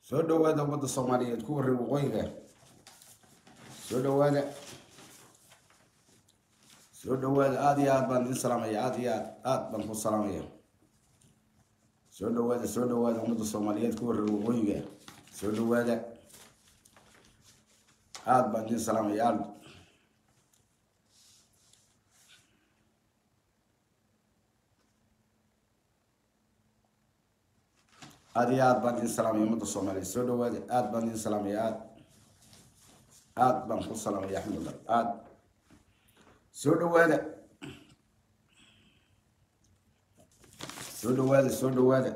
soo dhawaada ummadda soomaaliyeed ku warray waqooyiga soo dhawaada soo dhawaada aada iyo aad baan idin salaamaya aada iyo aad aad baan ku salaamaya soo dhawaada soo dhawaada ummadda soomaaliyeed ku warray waqooyiga soo dhawaada aada baan idin salaamaya aad aada iyo aad baan idin salaamaya ummadda soomaaliyeed soo dhawaada aada baan idin salaamaya aad aad baan ku salaamaya axmedullah aad soo dhawaada soo dhawaada soo dhawaada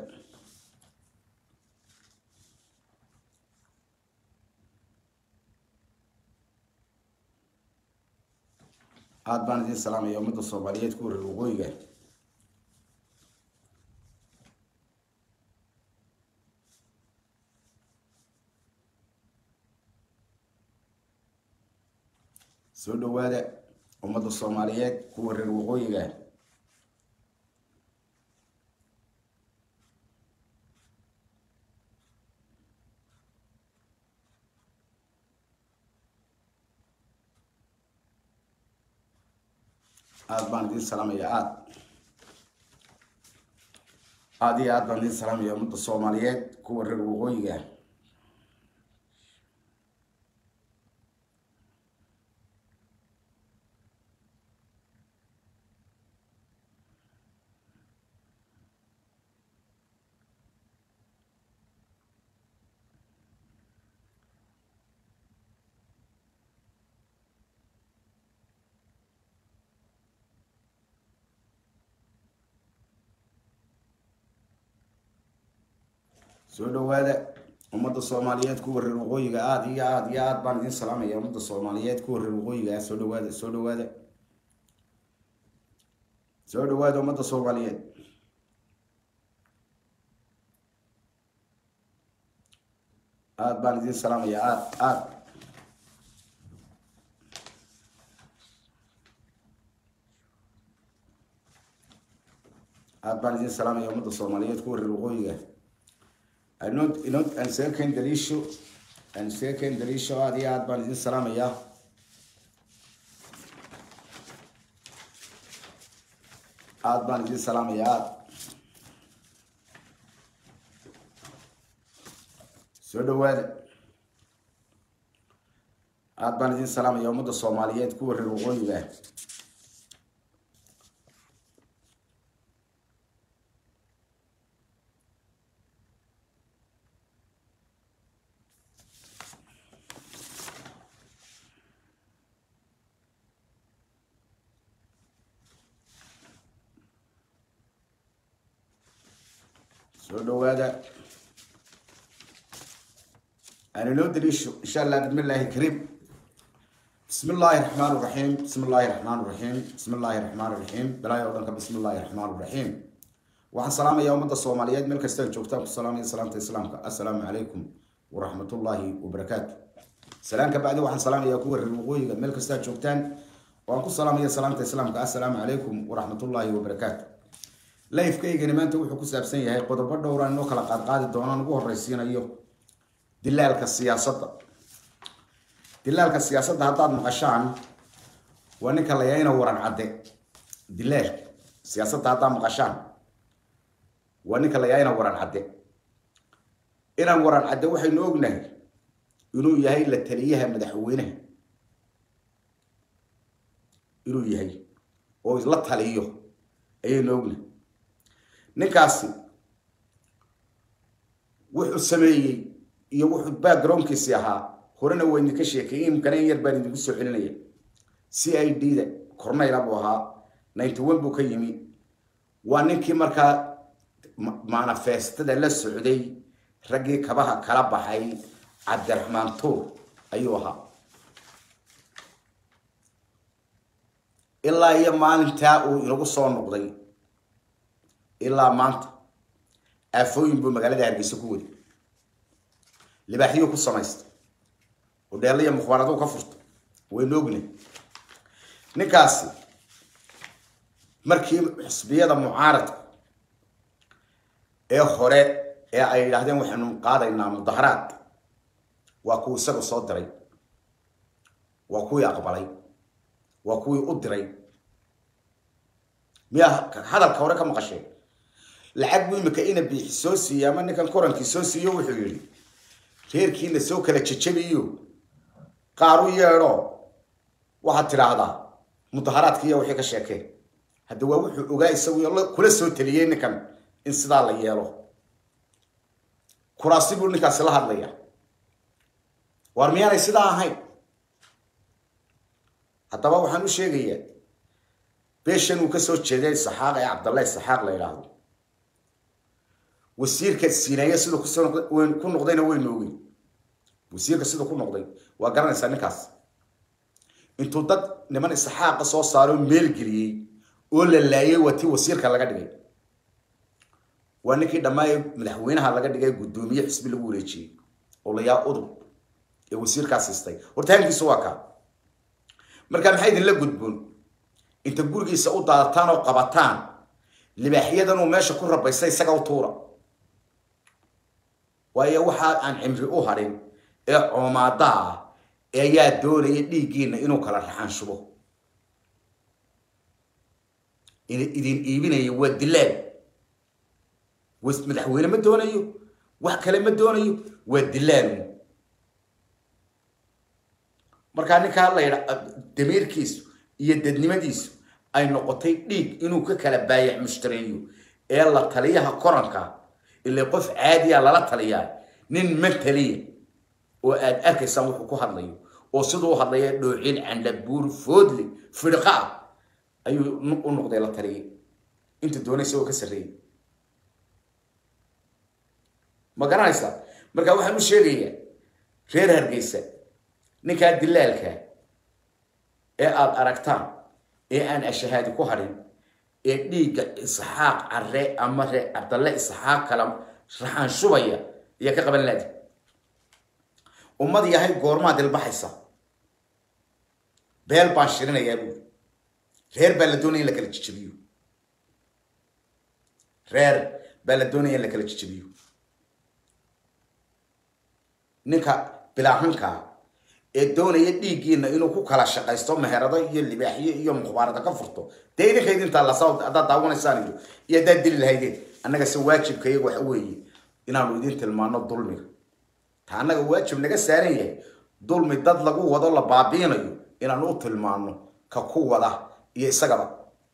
aad baan idin salaamaya ummadda soomaaliyeed ku wareer waqooyiga soo dhawaada ummadda soomaaliyeed ku wareer waqooyiga aada baan idin salaamaya aada aada iyo aad baan idin salaamaya ummadda soomaaliyeed ku wareer waqooyiga soo dhawaada ummadda soomaaliyeed ku wareer waqooyiga aada iyo aada iyo aad baan idin salaamaya ummadda soomaaliyeed ku wareer waqooyiga soo dhawaada soo dhawaada soo dhawaada ummadda soomaaliyeed aada baan idin salaamaya aad aad aada baan idin salaamaya ummadda soomaaliyeed ku wareer waqooyiga inod inod aan isaga keen daliisho aan isaga keen daliisho aada iyo aad baan idin salaamayaa aada baan idin salaamaya aada soo dhawaada aada baan idin salaamaya ummadda soomaaliyeed ku wareer waqooyiga soo dhawaada aan inoo daliisho insha allah bismi illaahi kariim bismi illaahi raxmaan raxiim bismi illaahi raxmaan raxiim bismi illaahi raxmaan raxiim bilaahi oo dhanka bismi illaahi raxmaan raxiim waxaan salaamayaa ummadda soomaaliyeed meel kasta aan joogtaan ku salaamaya salaamta islaamka assalaamu calaykum waraxmatullaahi wabarakaatu salaan ka bacdi waxaan salaamayaa kuwa reer waqooyiga meel kasta aad joogtaan oo aan ku salaamaya salaamta islaamka assalaamu calaykum waraxmatullaahi wabarakaatu lifekaygani maanta wuxuu ku saabsan yahay qodobo dhowraan inoo kala qaadqaadi doonaan ugu horeysiinayo dilaalka siyaasadda dilaalka siyaasadda haddaad maqashaan waa ninka la yaina waran cadde dilaalka siyaasadda haddaad maqashaan waa ninka la yaina waran cadde inaan waran cadde waxaynu ognahay inuu yahay la taliyaha madaxweynaha inuu yahay oo isla taliyo ayaynu ognahay ninkaasi wuxuu sameeyey iyo wuxuu backgroundkiisi ahaa horena waa idinka sheekeeyey imkana in yar baan idinku soo celinaya c i d da corneyla buu ahaa ninety one buu ka yimi waa ninkii markaa manifestada la socday raggii kabaha kala baxay cabdiraxmaan tuur ayuu ahaa ilaa iyo maalintaa uu inagu soo noqday ilaa maanta aafooyin buu magaalada hargeysa ku waday libaaxyuu ku samaystay udheelaya mukhbaaradu ka furta waynu ognay ninkaasi markii xisbiyada mucaaradka ee hore ee ay yidhaahdeen waxaanu qaadaynaa mudaharaad waa kuwii isaga soo diray waa kuwii aqbalay waa kuwii u diray miyaa hadalka hore ka maqasheen lacag buu imika ina biixi soo siiyey ama ninkan korankii soo siiyo wuxuu yidhi reerkiina soo kala jejabiyo qaar u yeedho waxaad tidhaahdaa mudaharaadkiiya wixii ka sheekeen hadda waa wuxuu ogaa isagu kula soo taliyey ninkan in sidaa la yeelo kuraasi buu ninkaasi la hadlaya waar miyaanay sidaa ahayn haddaba waxaan u sheegayaa beeshan uu kasoo jeeday saxaaq ee cabdallahi saxaaq la yidhaahdo wasiirka siineeye siduu ku noqdayna waynu ogeyn wasiirka siduu ku noqday waa garanaysaa ninkaas intuu dad niman isxaaqa soo saaro meel geliyey oo la laayay waa tii wasiirka laga dhigay waa ninkii dhammaay madaxweynaha laga dhigay guddoomiye xisbi lagu wareejiyey oo layaa udub ee wasiirkaa siistay hortaankiisu waa kaa markaa maxay idinla gudboon inta gurigiisa u daadataan oo qabataan libaaxyadan uu meesha ku rabaysta isaga u tuura waayo waxa aan cimri u hadhin ee coomaada ah ayaa doonaya dhiiggiina inuu kala raxaan shubo idin iibinaya waa dilaal madaxweyne ma doonayo wax kale ma doonayo waa dilaal markaa ninkaa la yidha damiirkiisu iyo dadnimadiisu ay noqotay dhiig inuu ka kala baayac mushtareeyo ee la taliyaha koranka ile qof caadiya lala taliyaa nin mataliya oo aad arkaysaan wuxuu ku hadlayo oo siduu hadlaya dhoocin candhabuur foodle fidqa ah ayuu u noqday la taliyay inta doonaysa oo ka sarreeyay ma garanaysaa marka waxaan u sheegayaa reer hargeysa ninkaa dilaalka ee aada aragtaan ee aan ashahaadi ku hadhin ee dhiigga isxaaq care ama ree cabdalle isxaaq kala raxaan shubaya ayaa ka qaban laadi ummad yahay goormaa dilbaxaysa beel baan shirinayaa buuri reer baa la doonaya in la kala jijabiyo reer baa la doonaya in la kala jijabiyo ninka bilaahankaa ee doonaya dhiiggiina inuu ku kala shaqaysto meherado iyo libaaxyo iyo mukhbaarada ka furto dee idinka idintaa lasa haddaad daawanaysaan iyo iyo haddaad dili lahaydeen annaga se waajibka iyaga waxa weeye inaanu idin tilmaano dulmiga ta annaga waajib naga saaran yahay dulmi dad lagu wado la baabiinayo inaanu u tilmaano ka ku wada iyo isagaba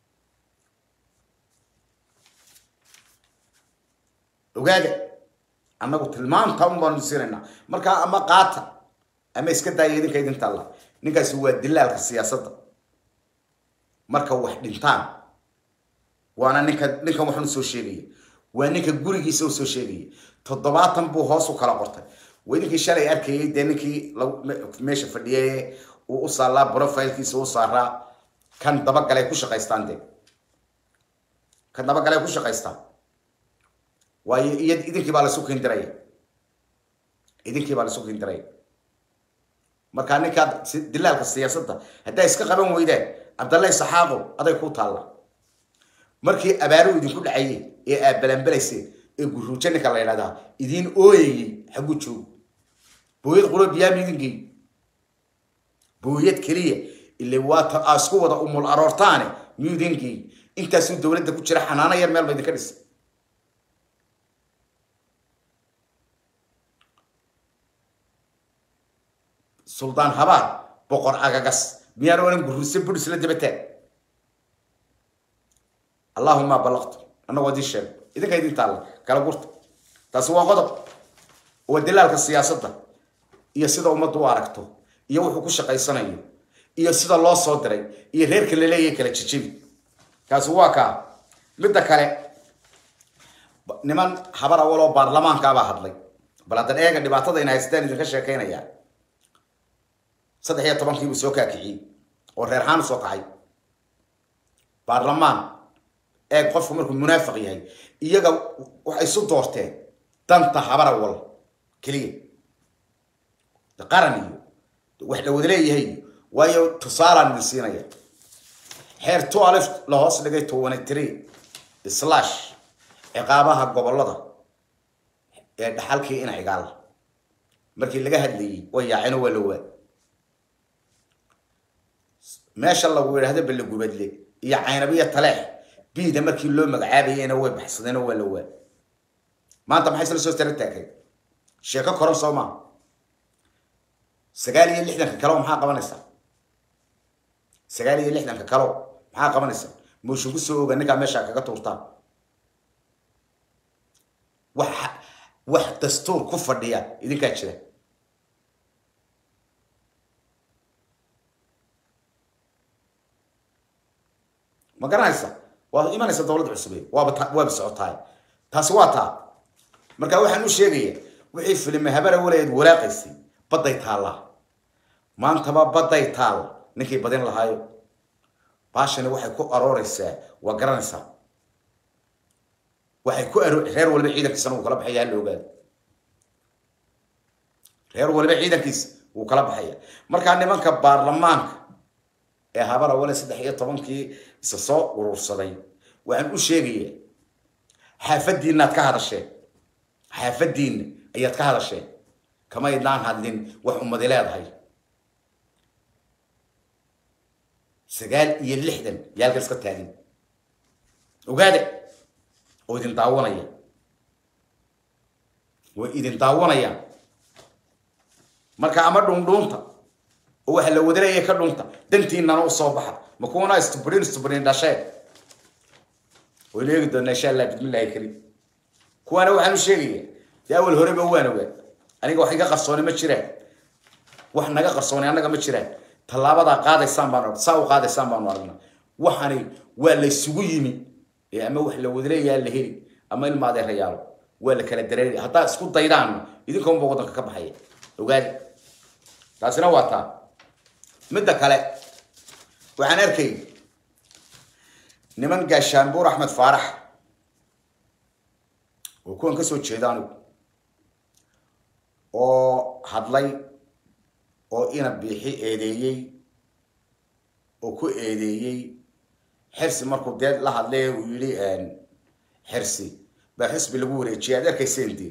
ogaada annagu tilmaanta un baanu siinaynaa markaa ama qaata ama iska daaya idinka idinta alla ninkaasi waa dilaalka siyaasadda marka wax dhintaan waana ninka ninkan waxaan usoo sheegaya waa ninka gurigiisa usoo sheegaya toddobaatan buu hoos u kala qortay waa ninkii shalay arkayay dee ninkii meesha fadhiyay uu u saalaa profilkiisa u saaraa kan dabagalay ku shaqaystaan dee kan dabagalay ku shaqaystaan waayo iyo idinkii baa laisu kindiraya idinkii baa laisu kindiraya markaa ninkaa dilaalka siyaasadda haddaa iska qaban weydaan cabdallahi saxaaqo aday ku taalla markii abaaruhu idinku dhacayey ee aad balanbalayseen ee guruujo ninka la yidhahdaa idiin ooyayey xaggu joogo booyad quro biyaama idin geey booyad keliya ile waata aa isku wada umul aroortaane miyuu idin geey intaasuu dowladda ku jira xanaano yar meel ba idinka dhisay suldaan habaar boqor agagas miyaan oran guruse budhis la dabataan allahuma balaqtu annagoo idin sheeg idinka idin taalla kala gurta taasi waa qodob waa dilaalka siyaasadda iyo sida ummaddu u aragto iyo wuxuu ku shaqaysanayo iyo sida loo soo diray iyo reerka la leeyahay kala jijibi kaasi waa kaa midda kale niman habar awaloo baarlamaankaabaa hadlay bal haddan eega dhibaatada ina haystaan idinka sheekaynayaa saddex iyo tobankii buu soo kaakiciyey oo reer haan soo kacay baarlamaan eeg qofku markuu munaafiq yahay iyaga waxay isu doorteen danta habar awal keliya qaran iyo wax la wada leeyahay waayo tusaalaan idin siinaya xeer two alif la hoos dhigay twenty three slash ciqaabaha gobolada ee dhaxalkii ina cigaal markii laga hadlayey way yaaceen waa la waa meesha lagu yidhaahdo ballegubadle iyo caynabiya taleex biida markii loo magacaabayeyna way baxsadeen waa la waa maanta maxay isla soo tara taagay sheeko koran soo maa sagaal iyo lixdanka kalo maxaa qabanaysaa sagaal iyo lixdanka kalo maxaa qabanaysaa muushugu soo oga ninkaa meeshaa kaga tuurtaan wax wax dastuur ku fadhiya idinkaa jira ma garanaysa waad imanaysa dowladda cusube waaba waaba socotaay taasi waa taa marka waxaan u sheegaya wixii filime habara walayeed walaaqaysay badday taallaa maantaba badday taal ninkii badin lahaayo baashani waxay ku arooreysaa waa garanaysaa waxay ku aro reer waliba ciidankiisana wuu kala baxaya hala ogaado reer waliba ciidankiisa wuu kala baxaya markaa nimanka baarlamaanka ee habara wale saddex iyo tobankii isa soo urursaday waxaan u sheegaya xaafadiinaad ka hadasheen xaafadiina ayaad ka hadasheen kama idnaan hadlin wax ummadi leedahay sagaal iyo lixdan yaalka iska taagin ogaade oo idin daawanaya way idin daawanayaan marka ama dhundhuunta oo waxa la wadanaya ka dhunta dantiinana u soo baxa ma kuwana istubrin istubrin dhashee waynu eegi doonaa insha allah bismillahi kariim kuwaana waxaan u sheegaya dee awal horeba waan ogaa aniga wax iga qarsooni ma jiraan wax naga qarsooni annaga ma jiraan tallaabadaa qaadaysaan baan saa u qaadaysaan baanu aragna waxani waa la isugu yimi ee ama wax la wadaleeyaa la heli ama ilma adeerayaalo waa la kala dareeri haddaa isku daydaan idinka unba waddanka ka baxaya ogaadi taasina waa taa midda kale waxaan arkay niman gaashaanbuur axmed faarax oo kuwan ka soo jeeda anigu oo hadlay oo ina biixi eedeeyey oo ku eedeeyey xirsi markuu dee la hadlay uu yidhi xirsi baa xisbi lagu wareejiyay aad arkayseen dee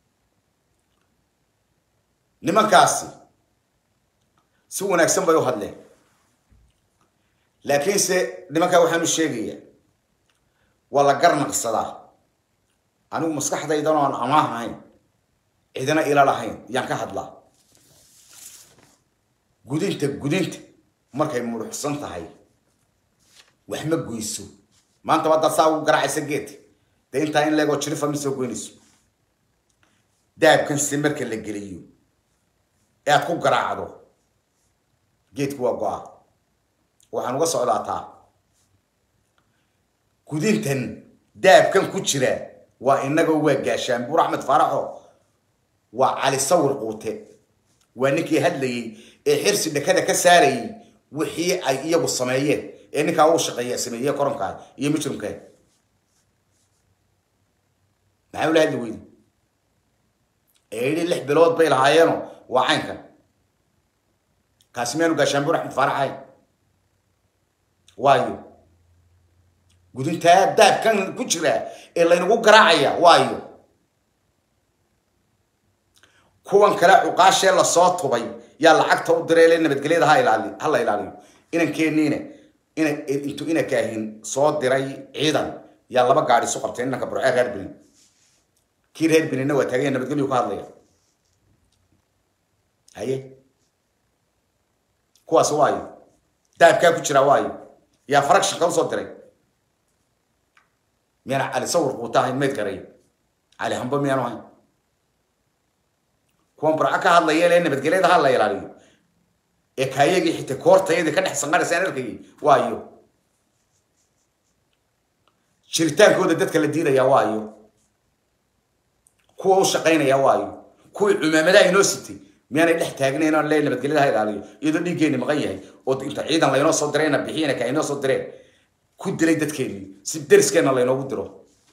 nimankaasi si wanaagsan bay u hadleen laakiinse nimankaa waxaan u sheegayaa waa la garnaqsadaa anigu maskaxdaydan oon amaah ahayn cidina ila lahayn yaan ka hadlaa gudinta gudinta markay muruxsan tahay wax ma goyso maanta waa dad saa ugu garaacaysa geedka dee intaa in leegoo jirifa ma soo goynayso daabkan se marka la geliyo ee aad ku garaacdo geedku waa go-a waxaan uga socdaataa gudintan daabkan ku jira waa inagoo waa gaashaan buur axmed faaraxo waa cali sawir quute waa ninkii hadlayey ee xirsi dhakada ka saarayay wixii ay iyagu sameeyeen ee ninkaa uu shaqeeya sameeye koronkaa iyo mujrimkaa maxaa ula hadli weydi ee yidhi lix bilood bay lahaayeeno waa caynkan kaasi miyaanu gaashaanbuur axmed faarax ahayn waayo gudintaa daabkan ku jira ee laynagu garaacaya waayo kuwan kale cuqaashee lasoo tubay yaa lacagta u diray le nabadgelyada ha ilaali ha la ilaaliyo inankeeniina ina intuu ina kaahin soo diray ciidan yaa laba gaadhi isu qabtay inanka burcee reer benin kii reer beninna waa taaganya nabadgelyu ka hadlaya haye kuwaas waayo daabkaa ku jira waayo yaa faragshanka usoo diray miyaana cali sawir quuta ahayn mayd garay cali hambo miyaanu ahayn kuwan burco ka hadlaya lee nabadgelyada ha la ilaaliyo ee kaayagii xita koortayadii ka dhex sanqaraysaan arkayay waayo jiritaankooda dadka la diidaya waayo kuwa u shaqaynaya waayo kuwii cumaamadaha inoo sitay miyaanay dhex taagnayn oo le nabadgelyada ha ilaaliyo iyadoo dhiiggeeni maqan yahay oo inta ciidan laynoo soo dirayna bixiyana ka inoo soo direen ku dilay dadkeennii si deriskeenna laynoogu diro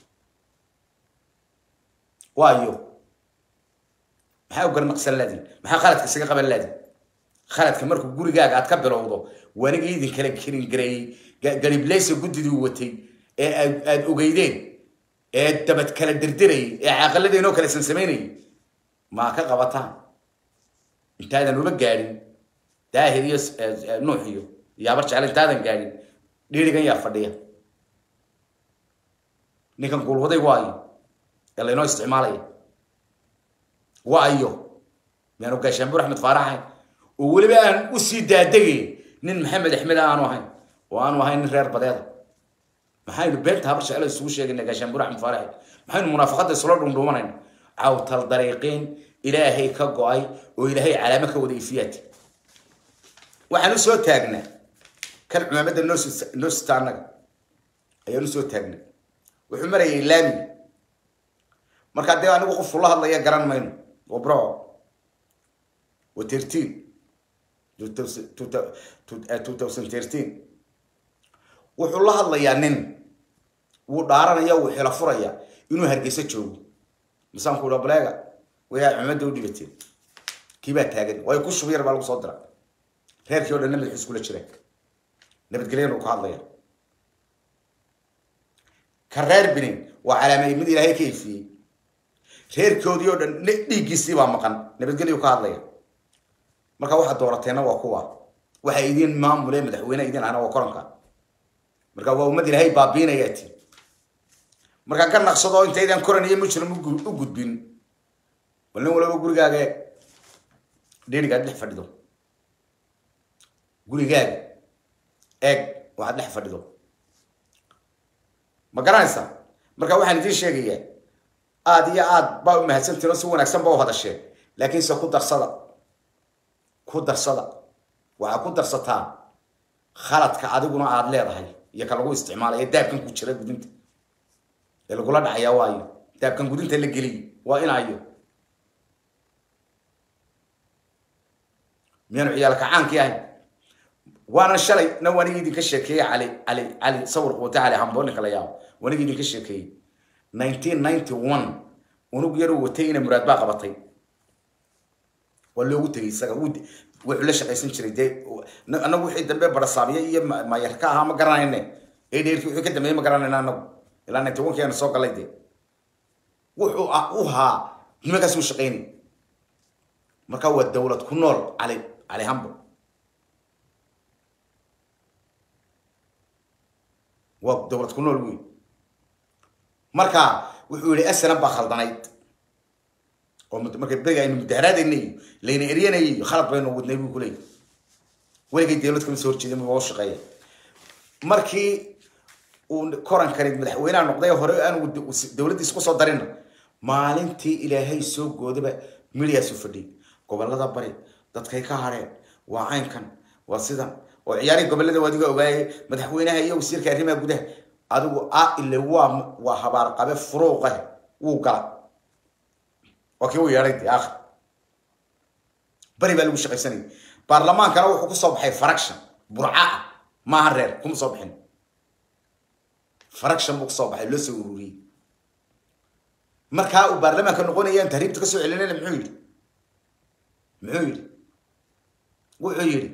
waayo maxaa u garnaqsan laadin maxaa khaladka isaga qaban laadin khaladka markuu gurigaaga aad ka bilowdo waniga idin kala kerin gareeyey garibleysa guddidii watay ee aad ogeydeen ee dabad kala dirdirayay ee caaqaladeynoo kale sansamaynayay maa ka qabataan intaadan uma gaadhin daahir iyo nuux iyo yaabar jecel intaadan gaadhin dhiirigan yaa fadhiya ninkan guulwaday waayo ee laynoo isticmaalaya waayo miyaanu gaashaanbuur axmed faaraxayn oo weliba aan u sii daadegay nin maxamed axmed aanu ahayn oo aanu ahayn nin reer badeeda maxaynu beenta habar jecel isugu sheegayna gaashaanbuur axmed faaraxayn maxaynu munaafaqada isula dhundhuumanayna cawtal dariiqiin ilaahay ka go-ay oo ilaahay calaamo ka wada ifiyaati waxaan u soo taagnaa kan cumaamadda noo noo sita annaga ayaan u soo taagnaa wuxuu marayay laami markaa dee anigu qofku la hadlaya garan mayno wabro wa thirteen two thousand thirteen wuxuu la hadlayaa nin wuu dhaaranaya wuu xilo furaya inuu hargeysa joogo misaanku udha baleega wayaa cumadda u dhibateen kii baa taagan waayo ku shub yar baa lagu soo dira reerkii o dhan madaxu iskula jira nabadgelyana uu ka hadlaya ka reer binin waa calaamay mid ilaahay ka ifiyey reerkoodii oo dhan dhiiggiisii baa maqan nabadgelyu ka hadlaya marka waxaad doorateenna waa kuwa waxa idin maamule madaxweyne idin ahna waa koranka marka waa ummad ilaahay baabiinayaa ti markaa ka naqsado intaydan koran iyo mujrim u gudbin bal nin walaba gurigaaga dherigaad dhex fadhido gurigaaga eeg waxaad dhex fadhido ma garanaysa marka waxaan idiin sheegayaa aada iyo aad baa u mahadsantiin oo si wanaagsan ba u hadasheen laakiinse ku darsada ku darsada waxaa ku darsataa khaladka adiguna aada leedahay iyo ka lagu isticmaalaya daabkan ku jira gudinta ee lagula dhacayaa waayo daabkan gudinta la geliy waa inayo miyaanu ciyaalka caankii ahayn waana shalay na wanigi idinka sheekeeyey cali cali cali sawir quuta cali hambooninka la yaabo wanigi idinka sheekeeyey nineteen ninety one unug yar uu watay ina muraad baa qabatay waa loogu tegay isaga wuxuu la shaqaysan jiray dee anagu wixii dambe barasaamiye iyo mayarka ahaa ma garanayne ee dheerkii wixii ka dambeeyey ma garanayna anagu ilaa ninety one keena soo galay dee wuxuu u haa nimankaas uu shaqaynay marka waa dawlad ku nool cali cali hambo waa dawlad ku nool wey marka wuxuu yihi aslan baa khaldanayd oo marka beriga aynu mudaharaadayna iyo layna eryanayay iyo khalad baynu wadnay buu kuleeyay weligay dawlad kama soo horjeedin waa u shaqeeya markii uu korankani madaxweynaha noqday hore aanu dawladdiisa kusoo darina maalintii ilaahay soo goodaba midiyaasu fadhiyay gobolada bari dadkay ka hadheen waa caynkan waa sidan oo ciyaarihii gobolada waadiga ogaayay madaxweynaha iyo wasiirka arrimaha gudaha adigu a ile waa waa habaar qabe furuuqeh wuu gala waa kii u yeedhay dee akhir bari baa lagu shaqaysanayay baarlamaankana wuxuu kusoo baxay faraction burca ah maaha reer kuma soo bixin faraction buu kusoo baxay loo soo ururiyey markaa uu baarlamaanka noqonayaan tahriibta kasoo celinayna muxuu yidhi muxuu yidhi wuxuu yidhi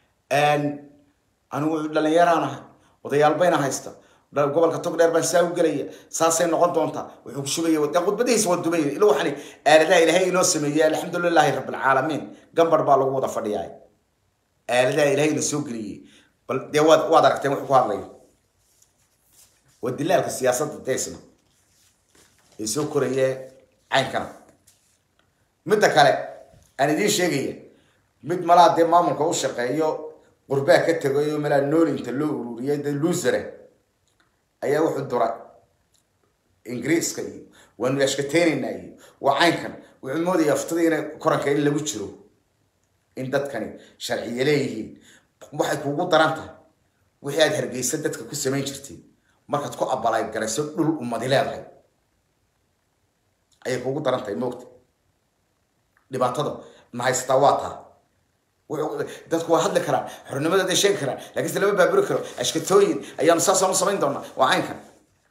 anigu dhalinyaraan ahay odayaal bayna haysta gobolka tog dheer baan saa u gelaya saasay noqon doontaa wuxuu ku shubaya de khudbadihiisa waa dumaya ila waxaan aaladaha ilaahay inoo sameeyey alxamdu lilahi rabbilcaalamiin gambar baa lagu wada fadhiyaa aaladaha ilaahay ina soo geliyey bal dee waad waad aragteen wuxuu ku hadlaya waa dilaalka siyaasadda deysna ee soo koraya caynkana midda kale aan idiin sheegaya mid malaa dee maamulka u shaqeeyo qurbaa ka tegayo malaa noolinta loo ururiyay de lusare ayaa wuxuu dura ingiriiska iyo waanu ashkateynayna iyo waa caynkan wuxuu moodaya aftada ina koranka in lagu jiro in dadkani sharciye leeyihiin waxay kuugu daran tahay wixii aad hargeysa dadka ku samayn jirtay markaad ku abalay garayso dhul umadi leedahay ayay kuugu daran tahay moogta dhibaatada na haysataa waa taa dadku waa hadli karaan xornimadooda sheegi karaan lakiinse lama baaburi karo ashkatooyin ayaanu saasaan u samayn doonaa waa caynkan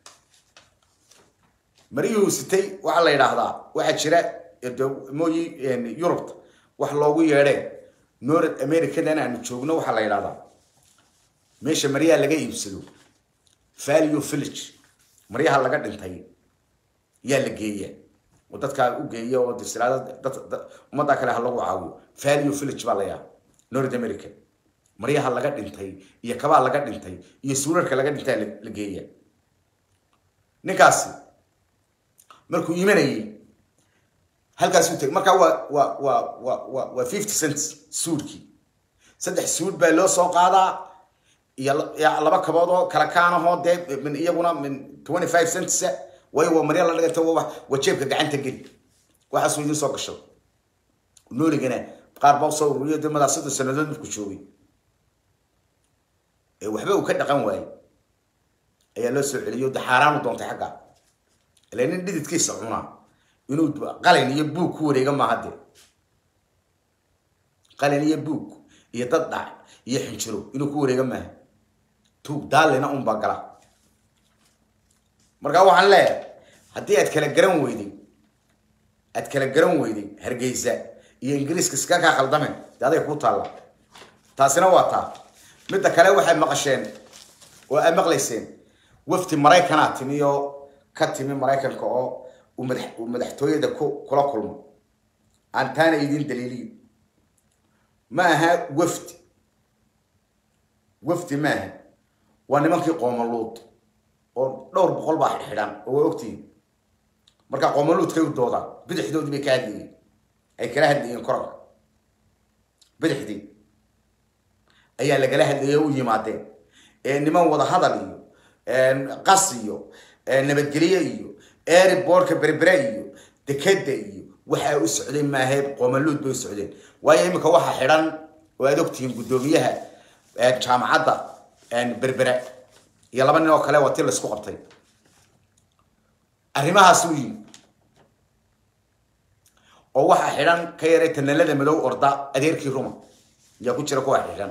mariyuhu sitay waxaa la yidhaahdaa waxaa jira mooyi yurubta wax loogu yeedhee north americadan aanu joogno waxaa la yidhahdaa meesha maryaha laga iibsado value village maryaha laga dhintay yaa la geeya oo dadkaa u geeya oo disiraada ummadda kale ha lagu caawiyo value village baa la yaa north america maryaha laga dhintay iyo kabaa laga dhintay iyo suurarka laga dhintay la geeya ninkaasi markuu imanayay halkaasuu tegay markaa waa waa waa waa waa waa fifty cents suudkii saddex suud baa loo soo qaadaa iyo laba kabood oo kala kaanahoo dee min iyaguna min twenty five cents waayo waa marya la dhiganta waa jeebka gacanta geli waxaasuu idin soo gasho nooligana qaar baa usoo ururiyo dee madaa soddon sanadood markuu joogay ee waxba uu ka dhaqan waayey ayaa loo soo celiyo de xaaraanu doontay xagga ila nin dhididkiisa cunaa inuu qalin iyo buug ku wareega maaha dee qalin iyo buug iyo dad dhac iyo xinjiro inuu ku wareega maaha tuug daalina un baa gala markaa waxaan leeyahay haddii aad kala garan weyday aad kala garan weyday hargeysa iyo ingiriiska iska kaa khaldameen de aday kuu taalla taasina waa taa midda kale waxay maqasheen oo aad maqlayseen wafti maraykanaa timi oo ka timi maraykanka oo uu madaxtooyada ku kula kulmo aan taana idin daliiliyo ma aha wafdi wafdi ma aha waa nimankii qoomaluud oo dhowr boqol baa xidhan oo waa ogtihiin markaa qoomaluudkay u doodaan bidixdoodii bay ka hadlayeen ay kala hadlayeen korka bidixdii ayaa lagala hadlayay u yimaadeen ee niman wada hadal iyo qas iyo nabadgelye iyo airbortka berbere iyo dekeda iyo waxaa u socday maahayd qoomaluud bay u socdeen waayo iminka waxaa xidhan oo aad ogtihiin guddoomiyaha jaamacadda berbere iyo laba nin oo kale waa ti laisku qabtay arrimahaas u yimi oo waxaa xidhan ka yaray tanalada madow orda adeerkii ruma yaa ku jira kuwa xidhan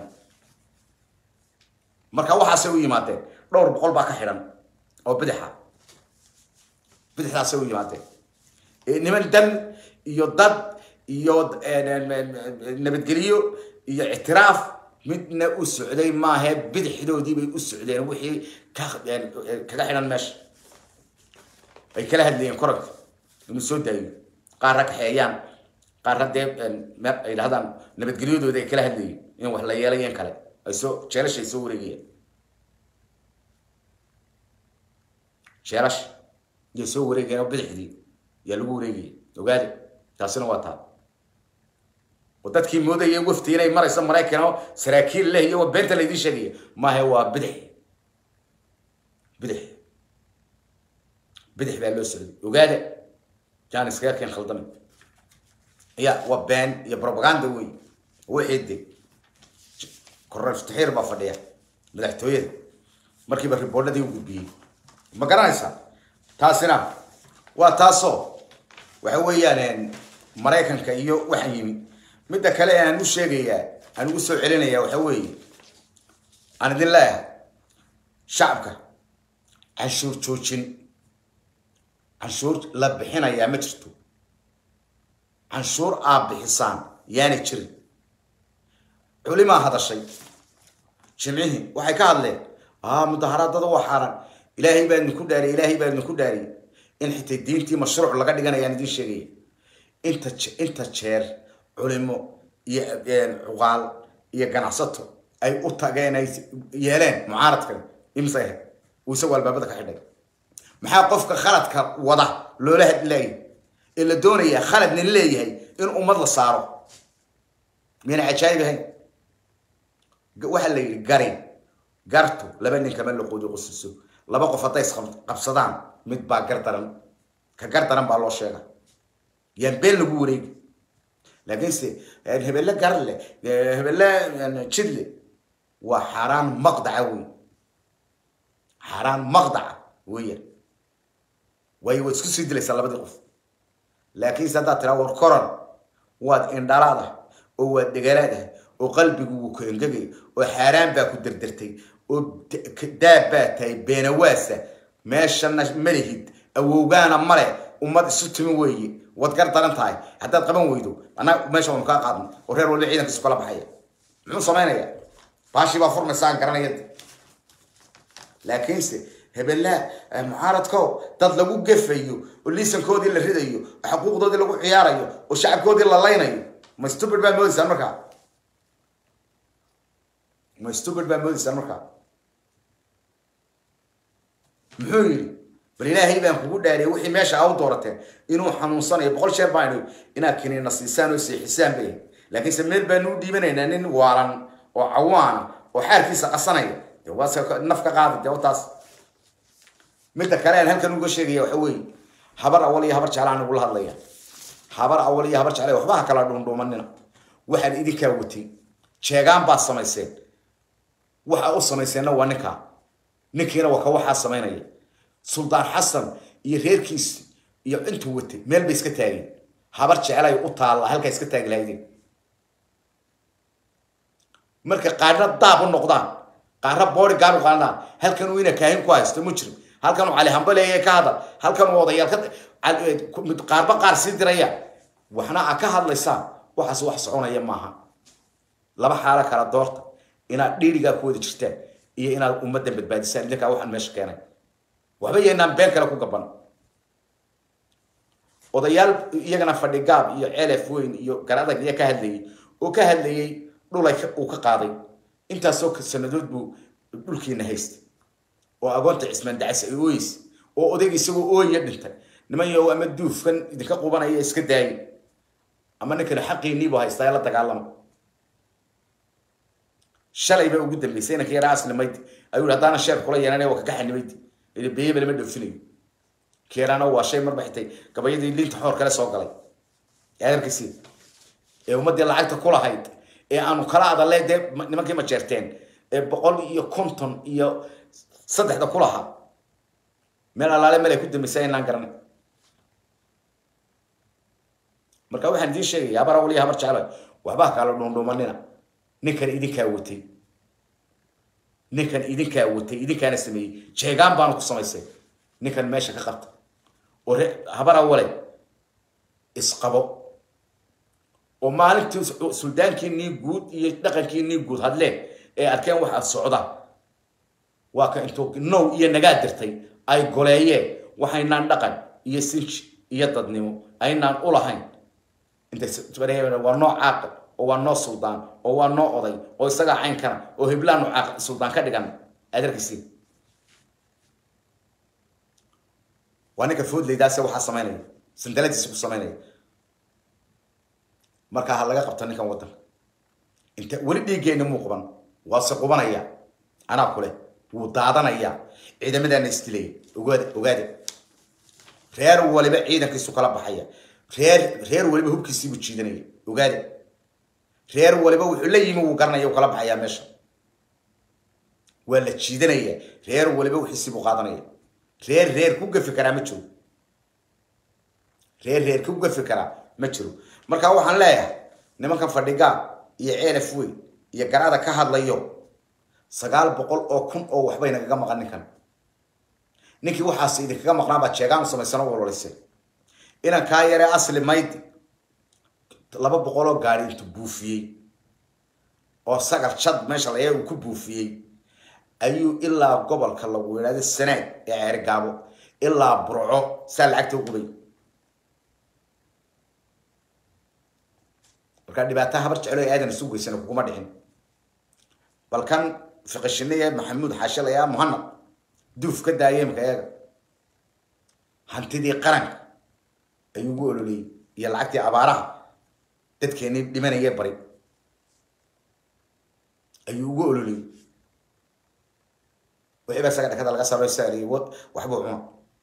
marka waxaasay u yimaadeen dhowr boqol baa ka xidhan oo bidixa bidixdaasay u yimaadeen niman dan iyo dad iyo nabadgelyo iyo ictiraaf midna u socday maahe bidixdoodii bay u socdeen wixii kaga xidhan meesha ay kala hadlayeen koranka inuu soo daayo qaarra kaxeeyaan qaarra dee ay dhahdaan nabadgelyadooda ay kala hadlayeen in wax la yeelayen kale ay soo jeelasha ay soo wareegayaan jeelasha iyay soo wareegayeen oo bidixdii yaa lagu wareegaya ogaade taasina waa taa oo dadkii moodayay wafti inay marayso maraykan oo saraakiil leh iyo beenta laydin sheegaya maahe waa bidix bidix bidix baa loo socday ogaada jaan iskaga keen khaldame ya waa been iyo propaganda wey wixii de korneel futaxiir baa fadhiya madaxtooyada markiiba riboodhadii u gudbiyey ma garanaysaa taasina waa taasoo waxa weeyaan maraykanka iyo waxaan yimi midda kale aan u sheegayaa aan ugu soo celinayaa waxa weeye aan idin leeyahay shacabka canshuur joojin canshuur la bixinayaa ma jirto canshuur aad bixisaan yaana jirin culimaa hadashay jimcihii waxay ka hadleen a mudaharaadada waa xaaran ilaahay baa idinku dhaariyay ilaahay baa idinku dhaariyay in xitaa diintii mashruuc laga dhiganayaan idin sheegaya inta inta jeer culimo iyo cuqaal iyo ganacsato ay u tageen ay yeeleen mucaaradkan imse ahayd uu isagu albaabada ka xidhay maxaa qofka khaladka wada loola hadlaayay ee la doonayaa khalad nin leeyahay in ummad la saaro miyana cajaayib ahayn waxaa la yidhi gari gartu laba nin kama laqoodi qusiso laba qof hadday isqabsadaan mid baa gar daran ka gar daran baa loo sheega yaan been lagu wareegi laakiinse hebelle garle hebelle jidle waa xaaraan maqdaca wey xaaraan maqdaca weeyaan waayo waad isku sii dilaysaa labadii qof laakiinse haddaad tiraa war koran waad indhalaad ah oo waad dhegalaad ah oo qalbigu wuu ku engegay oo xaaraan baa ku derdertay oo daab baa tahay beenawaasa meeshana malihid awowgaana male ummad isu timi weeye waad gar daran tahay haddaad qaban weydo annaga meesha waynu kaa qaadno oo reer walba ciidankiisu kala baxaya muxuu samaynayaa baashii baa furmaysa aan garanaya laakiinse hebelaa mucaaradko dad lagu gefayo oo liisankoodii la ridayo oo xuquuqdoodii lagu ciyaarayo oo shacabkoodii la laynayo ma stupid baa moodaysaan markaa ma stupid baa moodaysaan markaa muxuu yidhi bal ilaahay baan kugu dhaariyay wixii meesha aa u doorateen inuu xanuunsanayo boqol sheer baanu inaad kiniina siisaan oo seexisaan bay laakiinse meel baanu u dhiibanaynaa nin waalan oo cawaana oo xaarkiisa qasanaya dee waase naf ka qaada dee taas midda kale aan halkan uga sheegaya waxa weeye habar awal iyo habar jeclaan ugula hadlaya habar awal iyo habar jeclay waxba ha kala dhuundhuumanina waxaan idinkaa watay jeegaan baad samayseen waxa u samayseenna waa ninkaa ninkiina waa ka waxaa samaynaya suldaan xasan iyo reerkiisi iyo intuu watay meel bay iska taageen habar jeclay u taalla halkaa iska taagi lahaydeen marka qaarna daab u noqdaan qaarna boori gaar u qaadaan halkan uu ina kaahin ku haysto mujrim halkan uu cali hambaleeye ka hadal halkan uu odayaal ka qaarba qaar sii diraya waxna aa ka hadlaysaan waxaas wax soconaya maaha laba xaalo kala doorta inaad dhiirigaa ku wada jirtaan iyo inaad ummaddan badbaadisaan idinkaa waxaan meesha keenay waxba yaynaan been kale ku gaban odayaal iyagana fadhi gaab iyo celef weyn iyo garadag iyo ka hadlayay oo ka hadlayay dhulay uu ka qaaday intaasoo sanadood buu dhulkiina haystay oo agoonta cismaan dacas ay ooyeysa oo odayg isagoo ooya dhintay niman yow ama duufkan idinka qubanaya iska daayay ama ninkana xaqiiniibuu haystaa la dagaalama shalay baa ugu dambeysay inanka yaraa aslimaydi ayuu haddaana sheer kula yeelanaya waa kaga xanimaydi ili beyeba lama dhoofinayo keeraana waa shay marba xitay gabayadii linta xoor kale soo galay adarkiisii ee ummaddii lacagta ku lahayd ee aanu kala adalle dee nimankii ma jeerteen ee boqol iyo konton iyo saddexda ku lahaa meel allaale meel ay ku dambeysay inaan garanay marka waxaan idiin sheegaya habar awal iyo habar jecla waxba kala dhuundhuumanina ninkan idinkaa watay ninkan idinkaa watay idinkaana sameeyey jeegaan baanu ku samaysay ninkan meesha ka qabta oo habar awale isqabo oo maalintii suldaankiinii guud iyo dhaqankiinii guud hadleen ee arkeen waxa socda waa ka intuu now iyo nagaa dirtay ay goleeyeen waxaynaan dhaqan iyo sinji iyo dadnimo aynaan u lahayn waa noo caaqil oo waa noo suldaan oo waa noo oday oo isagaa caynkana oo heblaanu caaqil suldaan ka dhigan adarkiisii waa ninka foodleydaase waxaa samaynaya sandaladiisa ku samaynaya markaa ha laga qabta ninkan waddanka inta weli dhiiggeenna muu quban waase qubanaya anaa kule wuu daadanaya ciidamadaana isdilaya ogaada ogaada reer waliba ciidankiisu kala baxaya reer reer waliba hubkiisiibuu jiidanaya ogaada reer waliba wuxuu la yimi wuu garanaya uu kala baxayaa meesha waa la jiidanaya reer waliba wixiisiibuu qaadanaya reer reer ku gafi karaa ma jiro reer reer ku gafi karaa ma jiro marka waxaan leeyahay nimankan fadhigaa iyo ceelaf weyn iyo garada ka hadlayo sagaal boqol oo kun oo waxbay nagaga maqan ninkan ninkii waxaas idinkaga maqnaa baa jeegaan u samaysano walwalaysay inan kaa yaree asli maydi laba boqol oo gaari intuu buufiyey oo sagar jad meesha layaa uu ku buufiyey ayuu ilaa gobolka lagu yidhahdo sanaag ee ceergaabo ilaa burco saa lacagta u qubay markaa dhibaataa habar jecelo ee aadan isu geysana kuguma dhicin balkan fiqishiniye maxamuud xaashilaya muhanad duuf ka daaya imika eega hantidii qaranka ayuu ugu ololeyey iyo lacagtii abaaraha dadkeenii dhimanaya bari ayuu ugu ololeyey wixii baa isaga dhakada laga saro saariyey waxbuu cuna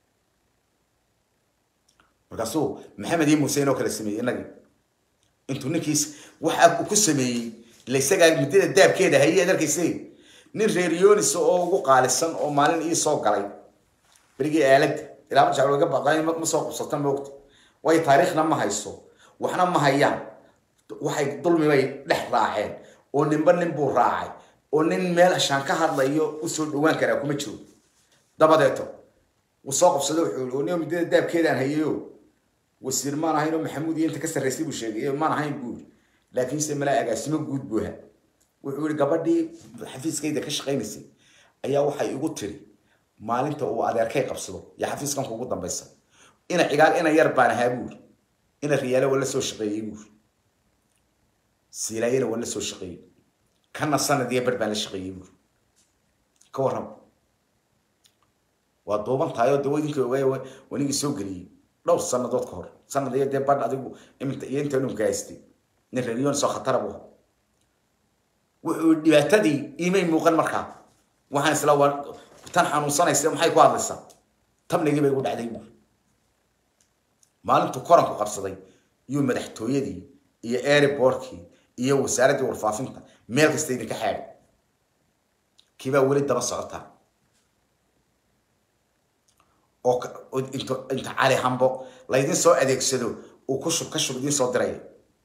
markaasuu maxamed iyo muuse inoo kala sameeyey inagii intuu ninkiis waxa uu ku sameeyey ila isagaa muddada daabkeeda hayay adarkayse nin reer yonis oo ugu qaalisan oo maalin ii soo galay berigii aaladda ilaa marjaa laga baqay ma soo qubsata moogta way taariikhna ma hayso waxna ma hayaan waxay dulmi bay dhex raaceen oo ninba nin buu raacay oo nin meel ashaan ka hadlayo usoo dhawaan karaa kuma jiro dabadeeto wuu soo qabsada wuxuu nin muddada daabkeedaan hayayo wasiir maan ahayn oo maxamuud iyo inta ka sarraysay buu sheegay maan ahayn buu yiri laakiinse malaa agaasimo guud buu ahaa wuxuu yihi gabadhii xafiiskayda ka shaqaynaysay ayaa waxay igu tiri maalinta uu adeerkay qabsado iyo xafiiskan kugu dambaysa ina cigaal ina yar baan ahaa buuri ina riyaale waa la soo shaqeeyey buuri siilaayana waa la soo shaqeeyey kana sanad iyo bar baan la shaqeeyey buuri ka warram waa duuban tahay oo dawa idinka ogaaya wanigii soo geliyey dhowr sanadood ka hor sanad iyo dee badh adigu iminta iyo inta dhumka haystay nin reeriyoon soo khatara buu wuxuu dhibaatadii imay muuqan markaa waxaan isla waa tan xanuunsanaysa maxay ku hadlaysaa tamnigii bay igu dhacday buuri maalintuu koranku qabsaday iyuu madaxtooyadii iyo airbortkii iyo wasaaraddii warfaafinta meel kasta idinka xaadhay kiibaa weli daba socotaa oo inta inta cali hambo laydin soo adeegsado uu ku shub ka shub idiin soo diraya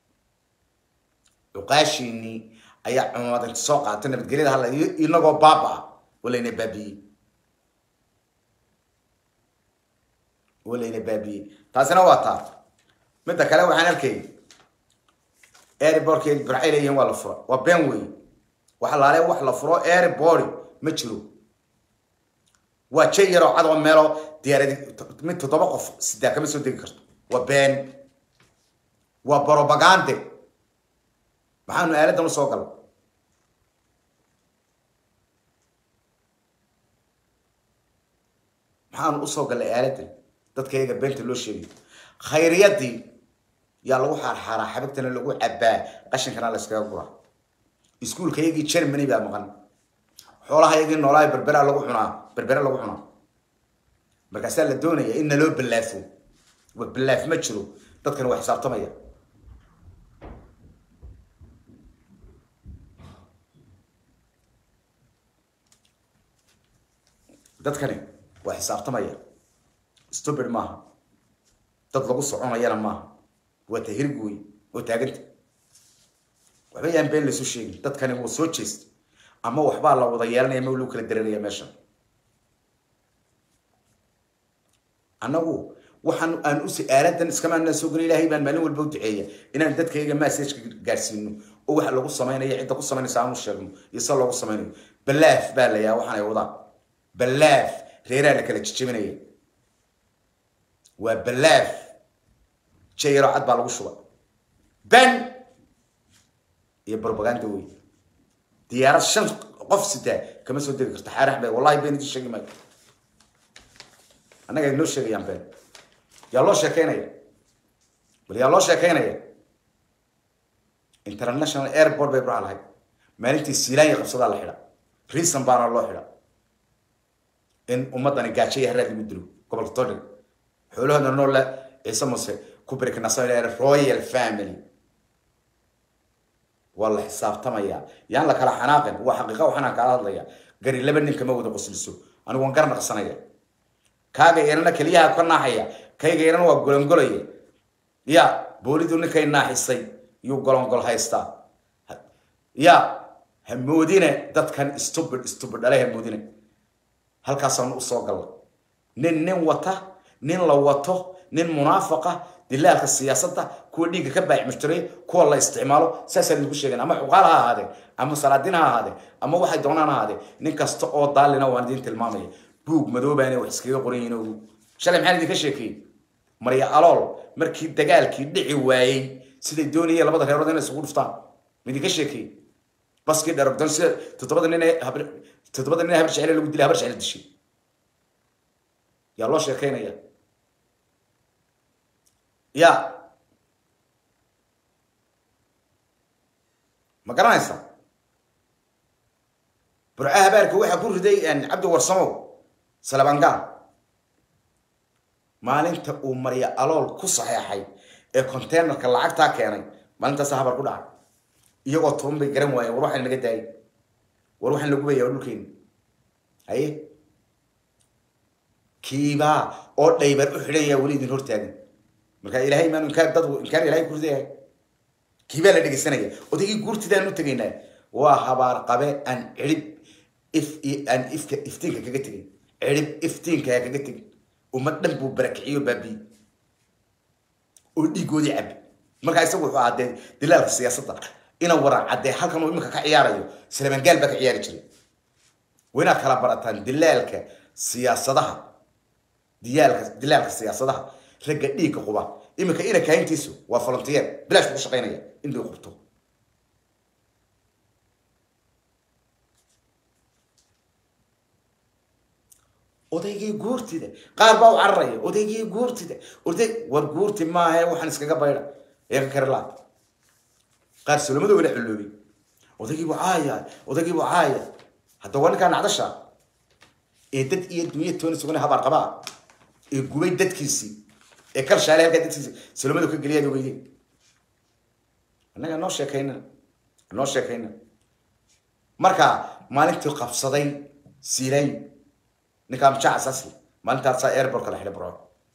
cuqaashiinii ayaa cumamad inta soo qaatay nabadgelyada hadla inagoo baaba ah oo layna baabiyey oo layna baabiyey taasina waa taa midda kale waxaan arkayay airbortka burcay leeyihiin waa la fura waa been wey waxa laale wax la furo airbord ma jiro waa jay yaroo cad oo meelo diyaaradi mid toddoba qof sidaa kama soo degi karto waa been waa brobagande maxaanu aaladan u soo gala maxaanu usoo gallay aaladan dadkayaga beenta loo sheegayo khayriyadii yaa lagu xaarxaaraa xabagtana lagu cabaa qashinkana la iskaga guraa iskuulkayagii germany baa maqan xoolahayagii noolaayo berbera lagu cunaa berbere lagu cunaa markaasaa la doonaya in naloo ballaafo wa ballaaf ma jiro dadkani waa xisaabtamaya dadkani waa xisaabtamaya stupid maaha dad lagu soconayana maaha waa tahirg wey oo taaganta waxba yaan been laysu sheegin dadkani wuu soo jeestay ama waxbaa la wada yeelanaya ma lagu kala dareeraya meeshan annagu waxaan aan us aaladan iskamaanaan soo gala ilaahay baan maalin walba u duceeya inaan dadkayga messageka gaarsiino oo waxa lagu samaynaya cidda ku samaynaysa aanu sheegno iyo se loogu samaynayo ballaaf baa la yaa waxaan ay wadaan ballaaf reeraa la kala jijabinaya waa ballaaf jayaro cad baa lagu shuba ban iyo brobaganda wey diyaarad shan qof sitaa kama soo degi karto xaarax bay wallahi been idin sheegi maayo annaga ay noo sheegayaan been yaa loo sheekeynaya bal yaa loo sheekeynaya international airport bay burca lahayd maalintii siilaanya qabsadaa la xidha reason baana loo xidha in ummadani gaajo iyo haraad lagu dilo gobolka todhig xoolahooda noolle ciise muse ku biriknasa royal family waa la xisaabtamaya yaan la kala xanaaqin waa xaqiiqa waxaan kala hadlaya gari laba nin kama wada qosliso anigu waan gar naqsanaya kaaga yarana keliyaha ka naaxaya kayga yarana waa golongolaya ya boolidu ninkay naaxisay yuu golongol haystaa ya hamoodine dadkan stupid stupid dhale hamoodine halkaasaan usoo galla nin nin wata nin la wato nin munaafaqa dilaalka siyaasadda kuwa dhiigga ka baacmushtaray kuwa la isticmaalo saasaan idinku sheegan ama xuqaal ha ahaadee ama salaadiin ha ahaadee ama waxay doonaan ha ahaadee nin kasta oo daalina waan idin tilmaamaya buug madoobaana wax iskaga qoran yihiin ogu shalay maxaan idinka sheekeeyey marya alool markii dagaalkii dhici waayey siday doonayeen labada reerood inay isugu dhuftaan ma idinka sheekeeyey baskii dharogdan sida toddobada nin ee toddobada nin ee habar jecele lagu dilay habar jecele dishay yaa loo sheekeynaya ya ma garanaysaa burca habaarka waxaa ku riday cabdi warsamow salabangaal maalinta uu marya alool ku saxeexay ee containerka lacagtaa keenay maalintaasa habar ku dhacay iyagoo toban bay garan waayeen war waxaan naga daayay war waxaan lagu bayaa dhulkeena haye kiibaa oo dhaybar u xidhan yaa weli idin hortaagan marka ilaahay maanu inkaan dad inkaan ilaahay ku ridayahay kiibaa la dhegeysanaya odaygii guurtidaan u tegaynaa waa habaar qabe aan cirib if aan ifka iftiinka kaga tegin cirib iftiinka ha kaga tegin ummad dhan buu barakiciyo baabiyi oo dhiigoodii cabi markaa isagu wuxuu ahaa dee dilaalka siyaasadda ina waran caddee halkan uu iminka ka ciyaarayo salamangaal baa ka ciyaari jiray waa inaad kala barataan dilaalka siyaasadaha diyaalka dilaalka siyaasadaha ragga dhiigga quba iminka ina kahintiisu waa volunteer bilaash ku shaqaynaya in loo qubto odaygii guurtida qaar baa u cararaya odaygii guurtida oday war guurti maaha waxaan iskaga baydha ee ka kari laa qaar sulamada wala xulloobay odaygiibu caaya odaygiibu caaya hadda waa ninkaa nacdasha ee dad iyo dunya tooni sugan habaar qabaa ee gubay dadkiisii ee kal shaale halkaa dadkiisii sulamadu ka geliyaad ogeydeen annaga noo sheekayna noo sheekayna marka maalintii qabsaday siilay ninkaa mjaac asasli maalintaasaa airportka la xidhay burco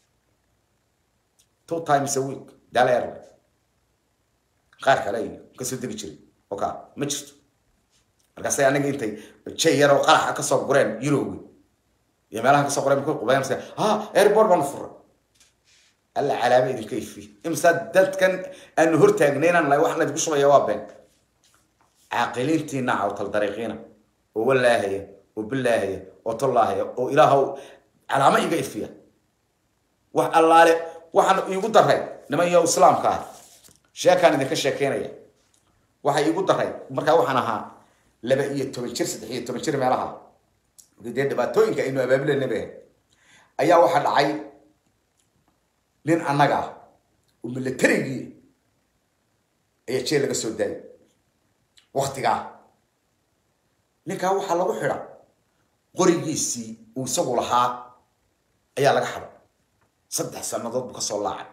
two times a week daal airline qaar kale ay kasoo degi jiray oka ma jirto markaasay anaga intay jay yaroo qaraxa kasoo gureen yurowi iyo meelaha kasoo qoreen ku qubayn ha airport baanu fura alla calaama idinka ifi imsaa dadkan aanu hortaagnay inaan nahay waxaan idinku shubaya waa been caaqiliintiina cawtal dariiqiina oo walaahaya oo bilaahaya oo tollaahaya oo ilaahow calaamo iga ifiya wax allaale waxaan iigu daray niman iyo islaamka ah sheekaan idinka sheekeynaya waxay iigu daray markaa waxaan ahaa laba iyo toban jir saddex iyo toban jir meelaha dee dhibaatooyinka aynu abaabulanaba ayaa waxaa dhacay nin annaga ah oo militarigii ayaa jeel laga soo daayay waktigaa ninkaa waxaa lagu xidha qorigiisii uu isagu lahaa ayaa laga xadhay saddex sannadood buu kasoo laacay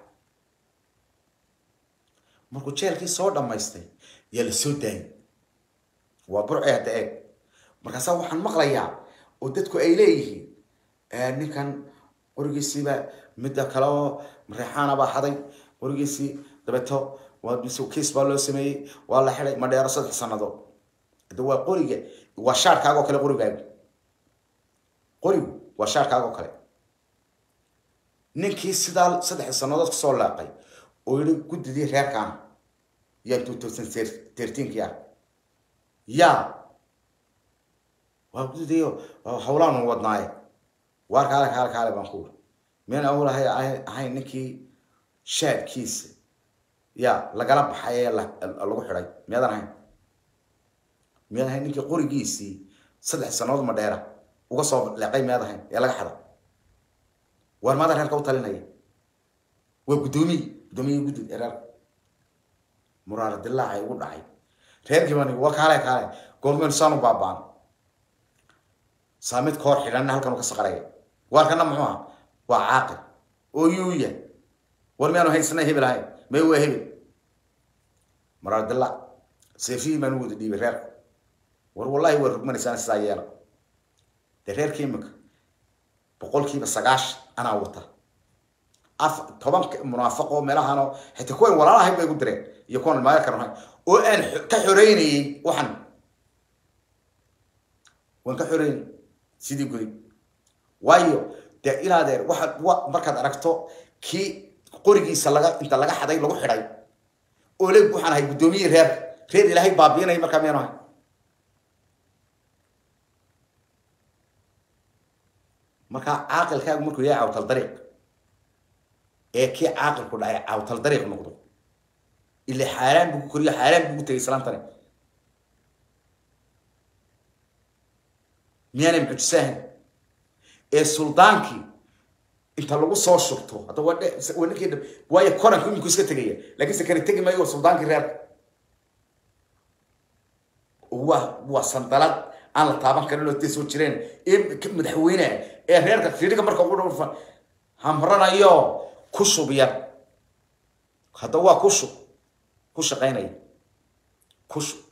markuu jeelkii soo dhammaystay yaa la soo daayay waa burce hadda eeg markaasaa waxaan maqlayaa oo dadku ay leeyihiin ninkan qorigiisiiba midda kale oo mareexaana baa xaday qorigiisii dabeeto waa kiis baa loo sameeyey waa la xiday madheero saddex sannadood hada waa qoriga waa shaarkaaga oo kale qorigaagu qorigu waa shaarkaaga oo kale ninkii sidaa saddex sannadood kasoo laaqay oo yihi guddidii reerkaana yaa two thousand thirteenkii ah yaa waa guddidii hawlaanu wadnaaye waar kaale kaale kaale baan ku uri miyaan awal ahay ahayn ninkii shaadkiisa yaa lagala baxay ee lagu xidhay miyaadan ahayn miyaad ahayn ninkii qorigiisii saddex sannadood ma dheera uga soo leeqay miyaad ahayn ee laga xada waar maada reerka u talinaya waa guddoomiyi guddoomiyi guddi reerka muraara dilaacay ugu dhacay reerkii baan waa kaale kaale goormeen saanu baabaan saamid koor xidhanna halkan uu ka saqaraya waarkana muxuu aha waa caaqil oo yuuya war miyaanu haysana hebel ahayn may waa hebel muraara dilaac seefihii baan u wada dhiibay reerka war wallahi waa rugmanaysaan sidaa yeela dee reerka imika boqolkiiba sagaashan anaa wata af toban munaafaqo meelahanoo xitaa kuwan walaalahay bay igu direen iyo kuwan maaga karan oo aan ka xoreynayey waxan waan ka xoreynay sidii gudi waayo dee ilaadeer waxaad wa markaad aragto kii qorigiisa laga inta laga xaday lagu xidhay oo le waxaan ahay guddoomiye reer reer ilaahay baabiinaya markaa miyaanu ahay markaa caaqilkaagu markuu yahay cawtal dariiq ee kii caaqilku dhacay cawtal dariiq noqdo ila xaaraan buu ku koriyo xaaraan buu ku tegay islaantani miyaanay mucjisaahan ee suldaankii inta lagu soo shurto hadda waa waa ninkii waayo koranku iminku iska tegaya laakiin se kani tegi maayo waa suldaankii reerka waa waa sandalad aan la taaban karin oo dee soo jireen ee madaxweyne ee reerka fiiriga marka ugu dhawfa hamranayo ku shub yar hadda waa ku shub ku shaqaynaya ku shub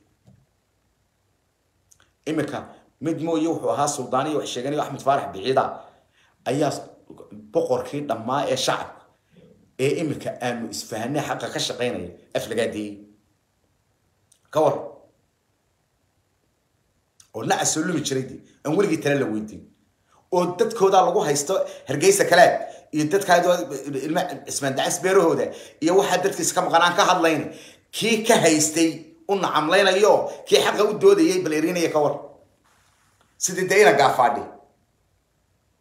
iminka mid mooye wuxuu ahaa suldaaniya wax sheeganayo axmed faarax biciida ayaa boqorkii dhammaa ee shacabka ee iminka aanu isfahanay xaqa ka shaqaynaya aflagaadeeyey ka war oo nacas soo lumi jiray dee aan weligii tale la weydiin oo dadkoodaa lagu haysto hargeysa kalaad iyo dadkaa ilma cismaan dacas beerahooda iyo waxaa dadkiisa ka maqan aan ka hadlayn kii ka haystay u nacamlaynayo kii xaqa u doodayay bal erinaya ka war sidii dee ina gaafaadhi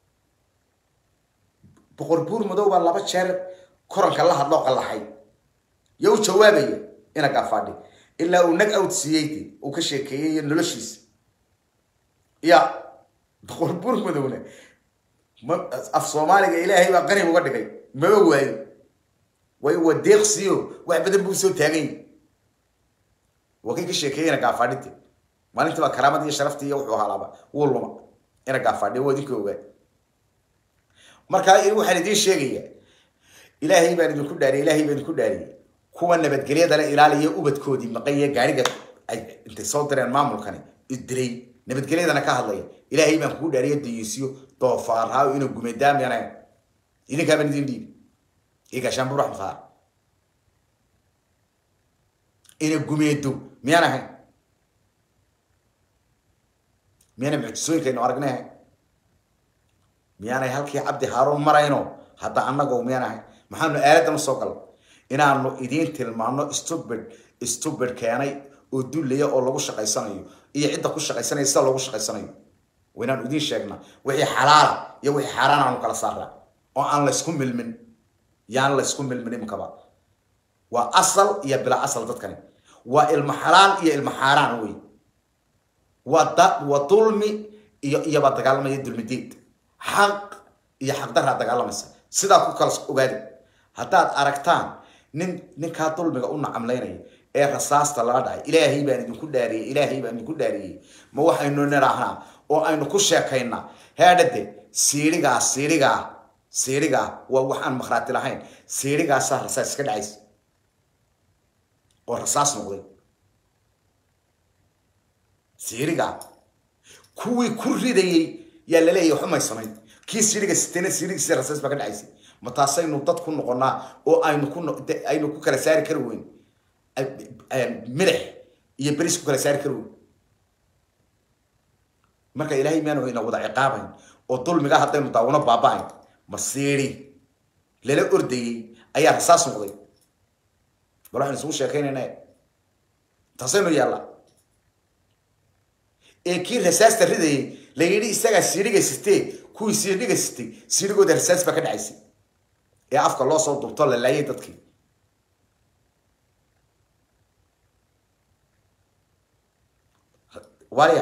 boqor buur madow baa laba jeer koranka la hadloo qallaxay yo u jawaabaya ina gaafadhi ilaa uu nag out siiyey uu ka sheekeeyey noloshiisa ya boqor buur madowna ma af soomaaliga ilaahay baa qani uga dhigay maba waayo waayo waa deeqsiyo wax badan buu soo taagan yahy waa kay ka sheekeeyey ina gaafadhite maalintii baa karaamad iyo sharaftii iyo wuxuu halaaba wuu luma ina gaafadhiyo waa idinka ogaa markaa waxaan idiin sheegaya ilaahay baan idinku dhaariyay ilaahay baan idinku dhaariyay kuwa nabadgelyadana ilaaliya ubadkoodii maqanya gaariga ay intay soo direen maamulkani isdilay nabadgelyadana ka hadlaya ilaahay baan kugu dhaariya dayuusyo doofaarhaa inuu gumedaam yana idinkaa baan idin dhiibi iyo gaashaan buur axmed faar ina gumeedo miyaan ahayn miyaana mucjisooyinkaynu aragnay ahayn miyaanay halkii cabdi haaruun marayno hadda annagoo miyaan ahayn maxaanu aaladan usoo galno inaanu idiin tilmaano stubid stubid keenay oo dullaya oo lagu shaqaysanayo iyo cidda ku shaqaysanaya sida loogu shaqaysanayo waynaanu idiin sheegnaa wixii xalaala iyo wixii xaaraan aanu kala saaraa oo aan laysku milmin yaan laysku milmin imkaba waa asal iyo bilaa asal dadkani waa ilmo xalaal iyo ilmo xaaraan wey waa da waa dulmi iyo iyobaa dagaalamaya dulmideed xaq iyo xaqdaraa dagaalamaysa sidaa ku kala ogaada haddaad aragtaan nin ninkaa dulmiga u nacamlaynaya ee rasaasta laga dhacay ilaahay baan idinku dhaariyey ilaahay baan idinku dhaariyey ma waxaynu nidhaahnaa oo aynu ku sheekaynaa heedhade siirigaa siirigaa siirigaa waa waxaan makhraati lahayn siirigaasaa rasaas iska dhacaysa oo rasaas noqday siirigaa kuwii ku ridayey yaa laleeyahy waxumay samayn kii siiriga sitena siirigiisa rasaas baa ka dhacaysay ma taasaynu dad ku noqonaa oo aynu ku aynu ku kala saari kari weyn milix iyo beris ku kala saari kari weyn marka ilaahay miyaanu ina wada ciqaabayn oo dulmiga haddaynu daawano baaba-ayn ma siiri lala ordayey ayaa rasaas noqday bal waxaynu isugu sheekaynayna taasaynu yaallaa ee kii rasaasta ridayay la yidhi isagaa siiriga sitee kuwii siiriga sitay siirigooda rasaas baa ka dhacaysay ee afka loo soo dubto la laayay dadkii warya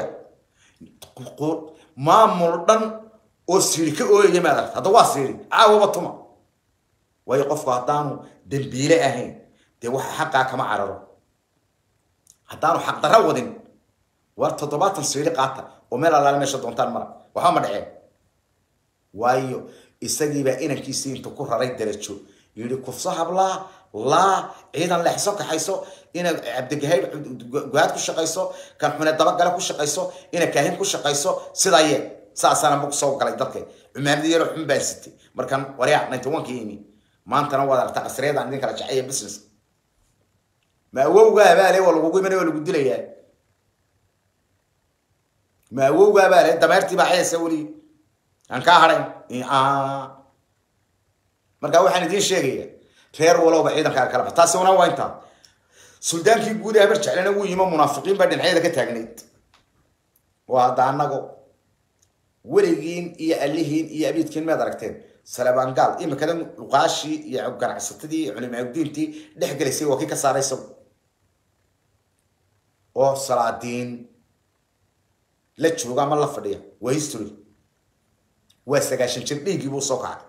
maamul dhan oo siiri ka ooyaya maad aragta hadda waa siiri caawaba tuma waayo qofku haddaanu dambiile ahayn dee waxa xaqaa kama cararo haddaanu xaqdarra wadin war toddobaatan siiri qaata oo meel allaale meesha doontaan mara waxba ma dhaceen waayo isagiibaa inankiisii intu ku raray darajo yidhi kufso hablaa laa ciidan leexso kaxayso ina cabdigahayr go-aad ku shaqayso kan xune dabagale ku shaqayso ina kaahin ku shaqayso sidaa yee saasaana ma kusoo galay dadka cumaamadi yaro xun baan sitay markaan waryaa ninety one ka imi maantana waad aragtaa casriyadaan idin kala jecaya business ma awowga abaale waa lagugu imanaya waa lagu dilayaa ma awowga abaale dameertii baa cayasa weli aan kaa hadhayn marka waxaan idiin sheegaya reer walowba ciidankaa kala bax taasi una waa intaa suldaankii guud ee habar jeclena wuu yimo munaafiqiin baa dhinacyada ka taagnayd waa hadda annago weligiin iyo alihiin iyo abiidkiin maad aragteen salabaangaal imikada luqaashii iyo ganacsatadii iyo culimaadiintii dhex gelaysay waa kii ka saaray isagu oo salaadiin la jooga ama la fadhiya waa history waa sagaashan jir dhiiggii buu soo kacay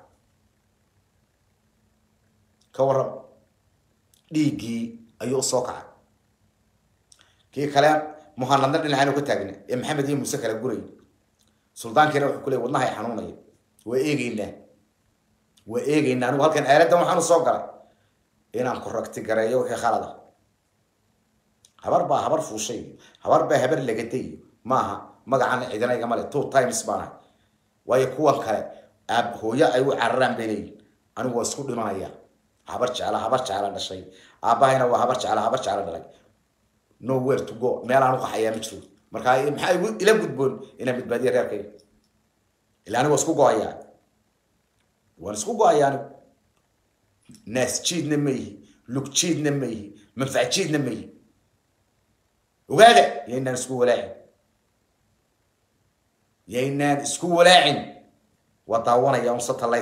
ka warram dhiiggii ayuu soo kacay kii kale muhanadna dhinacaan ka taagna ee maxamed iyo muuse kala guray suldaankiina wuxuu ku leey wadnahay xanuunaya waa eegeynaa waa eegeynaa anigu halkan aaladdan waxaanu soo galay inaan ku ragti gareeyo wixii khalada habar baa habar fuushay habar baa habar lagaday maaha magacan cidina igama le two times baanahay waayo kuwan kale aab hooyo ay u cararaan bay leeyihin anigu waa isku dhimanaya habar jecla habar jecla dhashay aabbahayna waa habar jecla habar jecla dhalay nowhere to go meel aan u qaxayaa ma jiro marka maxaa igu ila gudboon inaan badbaadiya reerkayga ila anigu waa isku go-ayaa waan isku go-ayaa anigu naas jiidna ma yihi lug jiidna ma yihi manfac jiidna ma yihi ogaada yaynaan isku walaacin yaynaan isku walaacin waa daawanaya un satellite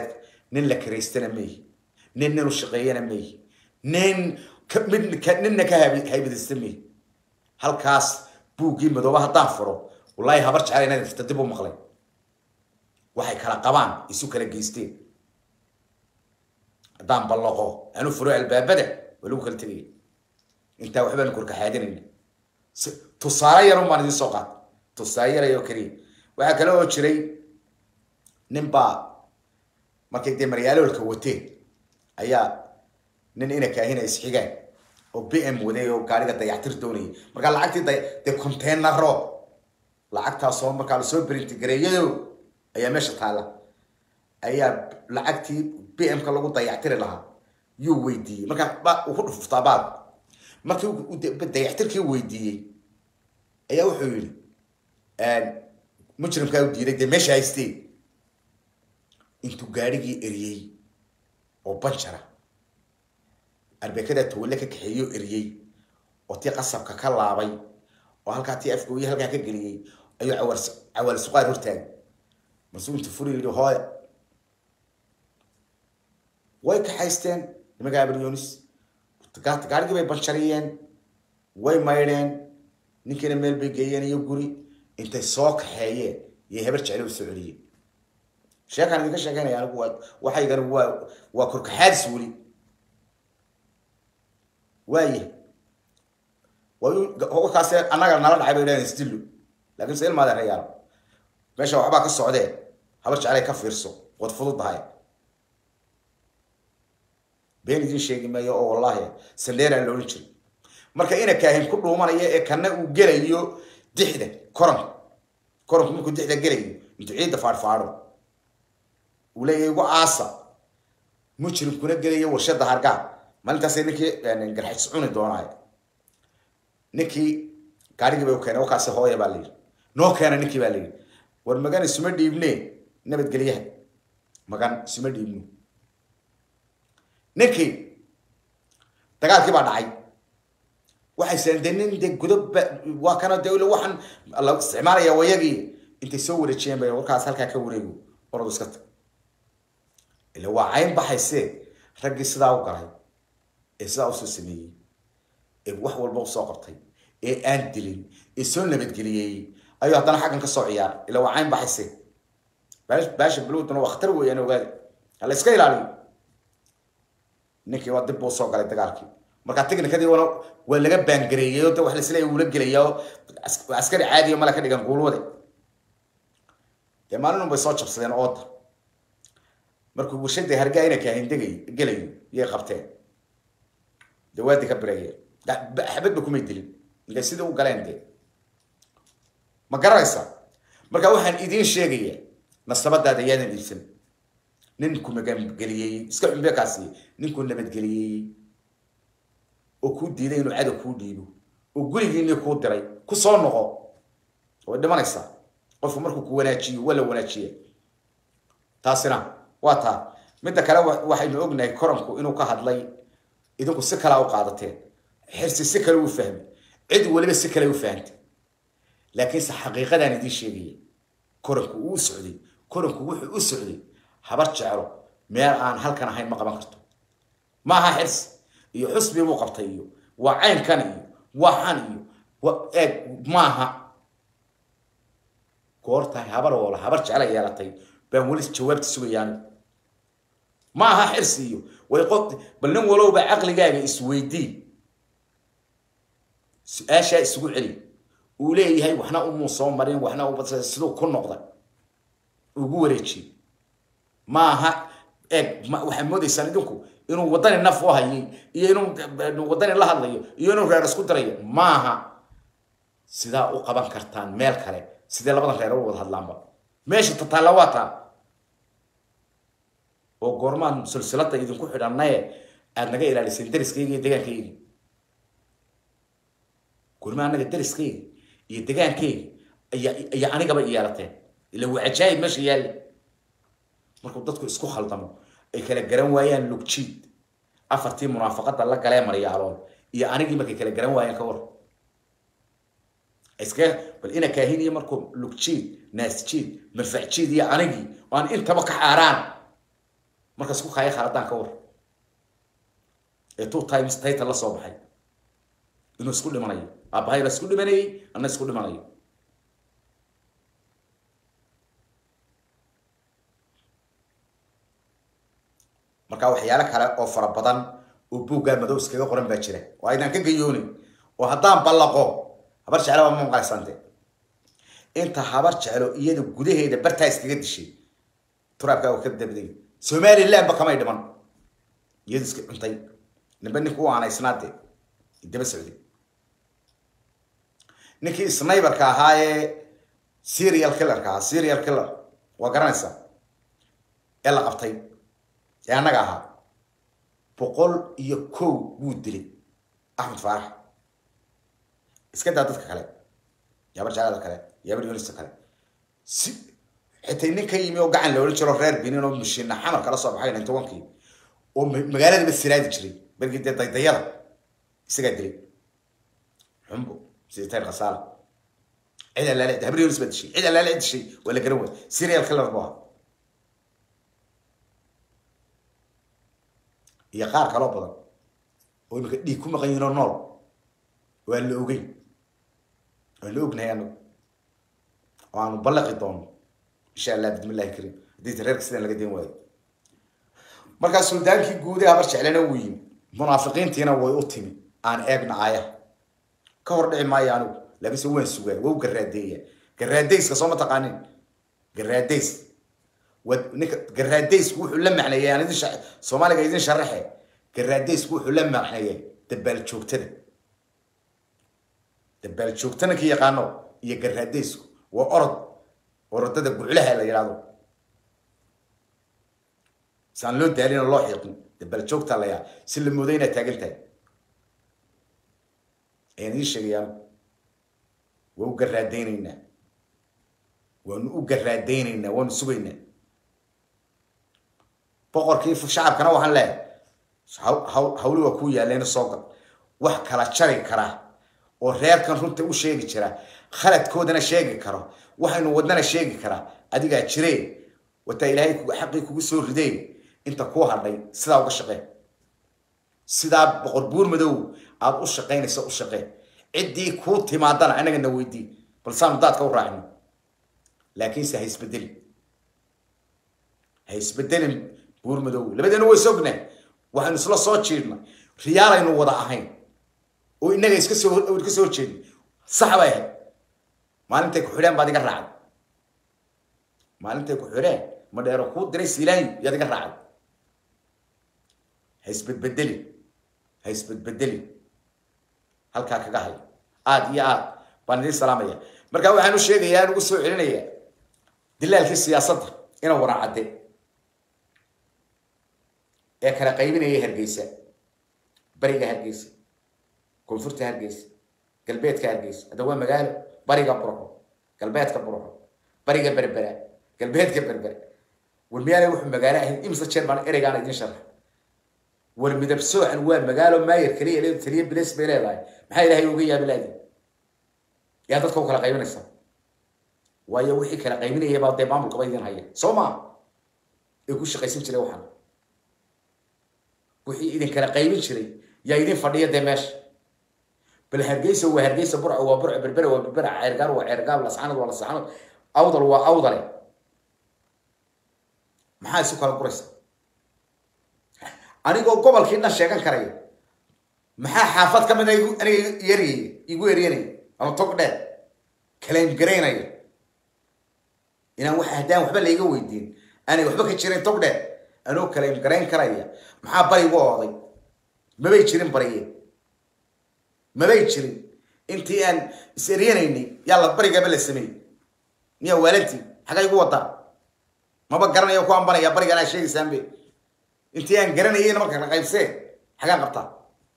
nin la karaystana meehi nin nin u shaqeeyana meehi nin mid ninna ka haybadaysta meehi halkaas buuggii madooba haddaan furo wallaahi habar jecel inaad irta dib u maqlay waxay kala qabaan isu kala geysteen haddaan ballaqo anu furo albaabada waa lagu kala tegaya intaa waxbaanu korkaxaadinayna tusaale yarun baan idiin soo qaata tusaale yarayoo keliya waxaa kale oo jiray nin baa markay dee maryaaloolka wateen ayaa nin ina kaahina isxigaan oo b m waday oo gaariga dayactir doonayay markaa lacagtii dee containaro lacagtaasoo markaa lasoo berintigareeyayo ayaa meesha taalla ayaa lacagtii b m-ka lagu dayactiri lahaa yuu weydiiyey markaa uu ku dhuftaa baal markii dayactirkii weydiiyey ayaa wuxuu yidhi mujrimkaa u diiday dee meesha haystee intuu gaarigii eriyey oo banjara arbeekadaa tawalle ka kaxeeyo eriyey oo tii qasabka ka laabay oo halkaa tii afgooye halkaa ka geliyey ayuu cawaal suqaar hortaagay marsuu intu furi yidhi hooya way kaxaysteen nimanka abryonis gaarigii bay banjariyeen way maydheen ninkiina meel bay geeyeen iyo guri intay soo kaxeeyeen iyo hebar jeclo u soo celiyeen sheekaan idinka sheekeynaya anigu waa waxaygani waa waa korkaxaadis weli waaye wakaas annaga nala dhacay bay dhahan isdillo laakiin se ilmaadeen rayaalo meesha waxbaa ka socdee habar jeclay ka fiirso waad fududahay been idin sheegi maayo oo wallaahi sandheeraan loodhan jiray marka ina kaahin ku dhuumanaya ee kana uu gelayo dixda koranka koranku markuu dixda gelayo intuu ciidda faadhfaadho uu leeyahay igu aasa mujrimkuna gelayo warshada hargaa maalintaas ninkii garxajis cuni doonaayo ninkii gaarigii bay u keenay wakaasi hooya baa layidhi noo keena ninkii baa layidhi war magan isuma dhiibne nabadgelyaha magan isuma dhiibno ninkii dagaalkii baa dhacay waxay seen de nin de gudob waa kana de waxaan la isticmaalaya wayagii intay soo wareejiyeen bay warkaas halkaa ka wareego oradu iska tag ila waa cayn baxayse raggii sidaa u galay ee sidaa usoo sameeyey ee wax walba usoo qabtay ee aan dilin ee soo nabadgeliyey ayuu haddana xaggan ka soo ciyaaray ila waa cayn baxayse baasha balowduna waa khatar weeyaan ogaada hala iska ilaaliyo ninkii waa dib buu soo galay dagaalkii markaa technicadii wana waa laga baangareeyay oo de wax laisleeya uula gelaya oo askari caadiya male ka dhigan guulwade dee maalin bay soo jabsadeen ooda markuu warshadii hargaa ina kaahin degay gelayo yay qabteen dee waadi ka bireeyeen xabadba kumay dilin intay sidii u galeen dee ma garanaysa marka waxaan idiin sheegaya nasabadaada yaadan iibsan ninku magangeliyey iska cumbeekaasi ninkuu nabadgeliyey oo kuu diiday inuu cadow kuu dhiibo oo gurigiinii kuu diray ku soo noqo way dhimanaysaa qofku markuu ku wanaajiyo waa la wanaajiya taasina waa taa midda kale waxaynu ognahay koranku inuu ka hadlay idinku si kalea u qaadateen xirsi si kale u fahmay cid waliba si kale u fahantay laakiinse xaqiiqadaan idiin sheegaya koranku uu socday koranku wuxuu u socday habar jeclo meel aan halkan ahayn ma qaban karto maaha xirsi iyo xusbi buu qabtay iyo waa caynkan iyo waa xan iyo eeg maaha goortahay habar woola habar jecla yeelatay baan weli jawaabta sugayaan ma aha xirsi iyo way qof bal nin walowba caqligaaga isweydii su-aashaa isugu celi uu leeyahay waxna umuu soo marin waxna siduu ku noqda ugu wareejiyey ma aha eeg waxaad moodaysaan idinku inuu waddani naf u hayay iyo inuu waddani la hadlayo iyo inuu reer isku dirayo maaha sidaa u qaban kartaan meel kale sidee labadan reer u wada hadlaanba meesha tataalla waa taa oo goormaan silsilada idinku xidhannaye aada naga ilaaliseen dariskayga iyo degaankaygi goorma annaga dariskayga iyo degaankayga iyo anigaba yeelateen ila waa cajaayib meesha yaalle markuu dadku isku khaldamo ay kala garan waayaan lugjiid afartii munaafaqada la galee maryaaloon iyo anigii markay kala garan waayaan ka war iska bal ina kaahiniyo markuu lugjiid naasjiid manfacjiid iyo anigii oo aan intaba ka xaaraan marka isku kaaya khaladaan ka war ee two times title la soo baxay inuu isku dhimanayo aabahayna isku dhimanayay anna isku dhimanayo marka waxyaalo kale oo fara badan oo buuggaa madow iskaga qoran baa jira oo aydaan ka gayoonin oo haddaan ballaqo habar jeclo waa ma maqlaysante inta habar jeclo iyada gudaheeda bartaa iskaga dishay turaabkaa oo ka dabday somalilandba kamay dhiman iyadu iska cuntay nimba ninka u aanaysnaade daba socday ninkii sniberka ahaa ee serial killerka ahaa serial killer waa garanaysaa ee la qabtay ee annaga ahaa boqol iyo kow wuu dilay axmed faarax iska daa dadka kale yabar jaalada kale yabar yunista kale si xitay nin ka yimi oo gacan la odhan jiro reer binin oo mishiina xamar kala soo baxay nin tobankii oo magaaladaba siraadi jiray bergii dee daydayada isagaa dilay xumbo siditayr khasaala cid allaale habar yunis baa dishay cid allaale dishay waa la garan waay serial killer buu ahaa iyo qaar kaloo badan oo imika dhiig ku maqan yihinoo nool waa la ogeyn waan la ognahay anagu oo aanu ballaqi doono insha allah bismillahi kariim haddii reerka sidan laga den waayo markaa suldaankii guude habar jeclena wuu yimi munaafiqiintiina way u timi aan eegna aayaha ka hor dhici maayo anigu laakiinse waan sugaa waa u garaadeeya garaadayska soo ma taqaanin garaadays ninka garaadaysku wuxuu la macneeyay aan idin soomaaliga idin sharaxe garaadaysku wuxuu la macneeyay dabaal joogtada dabaal joogtana ka yaqaano iyo garaadaysku waa orod orodada guclaha la yidhahdo saan loo daalin oo loo xiiqin dabaal joogta la yaa si la moodo inaad taagan tahay ayaan idiin sheegayaan waa u garaadaynaynaa waanu u garaadaynaynaa waanu sugaynaa boqorkii shacabkana waxaan leehay hawli waa kuu yaalleena soo gal wax kala jari kara oo reerkan runta u sheegi jira khaladkoodana sheegi karo waxaynu wadnana sheegi karaa adigaa jiree wataa ilaahay xaqii kugu soo ridee inta kuu hadhay sidaa uga shaqee sidaa boqor buur madow aada u shaqaynaysa u shaqee ciddii kuu timaadana annagana weydii balsaanu daadka u raacino laakiinse ha isbedelin ha isbedelin buur madow labadeena way sognaa waxaynu isla soo jiidnay riyaalaynu wada ahayn oo innaga iska soo iska soo jeedin sax bay ahayd maalintay ku xidheen baad iga raacday maalintay ku xidheen ma dheero kuu diray siilaanyo yaad iga raacday ha isbedbedelin ha isbedbedelin halkaa kaga hay aada iyo aad baan idiin salaamaya marka waxaan u sheegayaa aan ugu soo celinayaa dilaalkii siyaasadda ina waraacadde ee kala qaybinaya hargeysa bariga hargeysa koonfurta hargeysa galbeedka hargeysa hadda waa magaalo bariga burxo galbeedka burxo bariga berbera galbeedka berbera war miyaanay wuxuu magaalo ahayn imsa jeer baan ereygaana idiin sharxa war midab soocan waa magaalo maayar kaliya leedu taliya biles bay leedahay maxaa ilaahay uga yaabi laadi yaa dadka u kala qaybinaysa waayo wixii kala qaybinaya baa dee maamulkaba idin haya soo maa ee ku shaqaysan jiray waxaan wixii idin kala qaybin jiray yaa idin fadhiya dee meesha bal hargeysa waa hargeysa burca waa burca berbera waa berbera ceergaar waa ceergaar lasxanad waa lasxanad awdal waa awdale maxaa isu kala guraysa anigoo gobolkii dhan sheegan karaya maxaa xaafad ka mid a aniga yeryay igu eryanaya ama tog dheer kalaym garaynaya inaan wax haddaan waxba layga weydiin aanay waxba ka jirin tog dheer anoo kalaym garayn karaya maxaa bari igu ooday mabay jirin bariye mabay jirin intii aan is eryanaynay yalla barigaba la sameeyey miyaa waalantii xagga igu wadaa maba garanaya ku ambanaya barigan aa sheegaysaanbe intii aan garanayayna marka la qaybsee xagaan qabtaa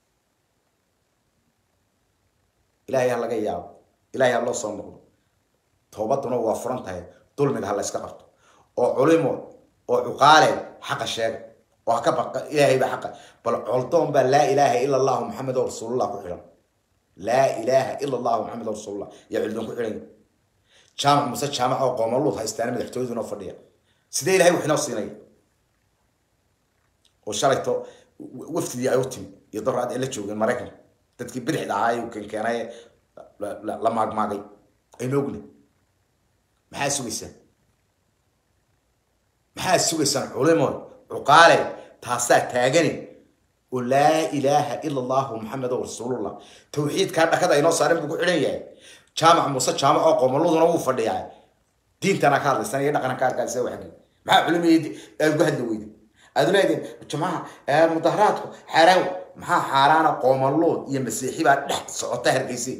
ilaahay ha laga yaabo ilaahay ha loo soo noqdo toobaduna waa furan tahay dulmiga ha la yska qabto oo culimo oo cuqaale xaqa sheega oo ha ka baqa ilaahay baa xaqa bal coldoon baa laa ilaaha ila allahu maxamed oo rasuulullah ku xidhan laa ilaaha ila allahu maxamed oo rasuulullah yaa culdoon ku xidhan jaamac muse jaamac oo qoomaluud haystaana madaxtooyadu inoo fadhiya sidee ilahay wax inoo siinaya oo shalayto wafdidii ay u timi iyo doraad ay la joogeen maraykanka dadkii bidixda ahaa ayuu keenkeenay la maagmaagay aynu ogni maxaa sugaysaan maxaa sugaysaan culimo cuqaale taasaa taagani oo laa ilaaha ila allahu maxamedo rasuulullah tawxiidkaa dhakada inoo saaren buu ku xidhan yahay jaamac muuse jaamac oo qomaladuna wuu fadhiyaa diintana ka hadlaysan iyo dhaqana ka arkaasa waxgi maxaa culimadii aad uga hadli weyday aad leediin jamaca mudaharaadku xaaraan maxaa xaaraana qoomalood iyo masiixi baa dhex socota hargeysa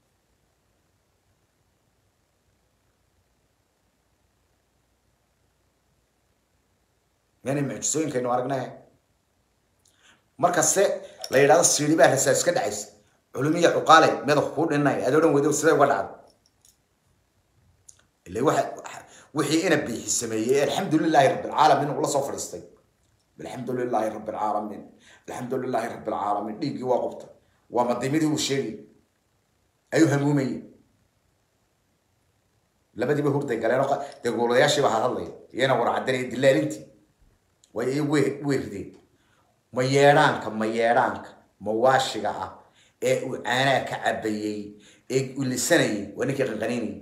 yani mucjisooyinkaynu aragnay markase la yidhahdo siiri baa rasaas ka dhacaysa culumiya cuqaale madax kuu dhinay aad odhan weydo sidee uga dhacda ila waxa wixii ina biixi sameeyey alxamdu lilahi rabi alcaalamiin uu la soo fadhiistay alxamdu lilahi rabi alcaalamiin alxamdu lilahi rabi alcaalamiin dhiiggii waa qubta waa madimadii uu sheegay ayuu hamuumayey labadiiba hurday galeen dee goolayaashiiba hadhadlaya iyana warcadanaya dilaalintii way iyagu way rideen ma yeedhaanka ma yeedhaanka mawaashiga ah ee uu caanaa ka cabayey ee ulisanayay waa ninkii qanqaniinayay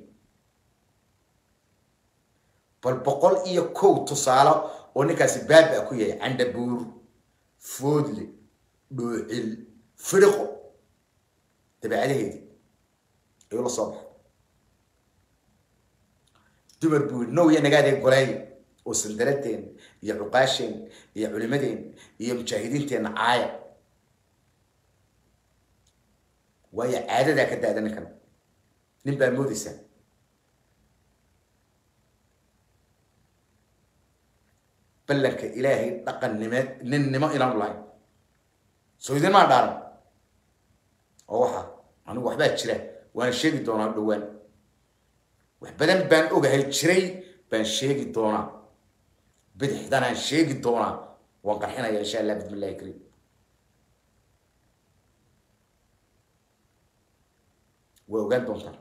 bal boqol iyo kow tusaalo oo ninkaasi baaba ku yahay candhabuur foodle dhoocil fidhiqo dabeecadaheedii ayuu la soo baxay dumar buu yidhi nowya nagaadee goleey oo sandaradeen iyo cuqaasheen iyo culimadeen iyo mujaahidiinteenna caaya waayo caadadaa ka daada ninkan nin baa moodaysaa ballanka ilaahay dhaqannimeed ninnimo inaanu lahayn soo idinmaa dhaaran oo waxa anigu waxbaa jira waana sheegi doonaa dhowaan wax badan baan ogahay jiray baan sheegi doonaa bidixdanaan sheegi doonaa waan qarxinaya insha allah bismi illahi kariim waa ogaan doontaa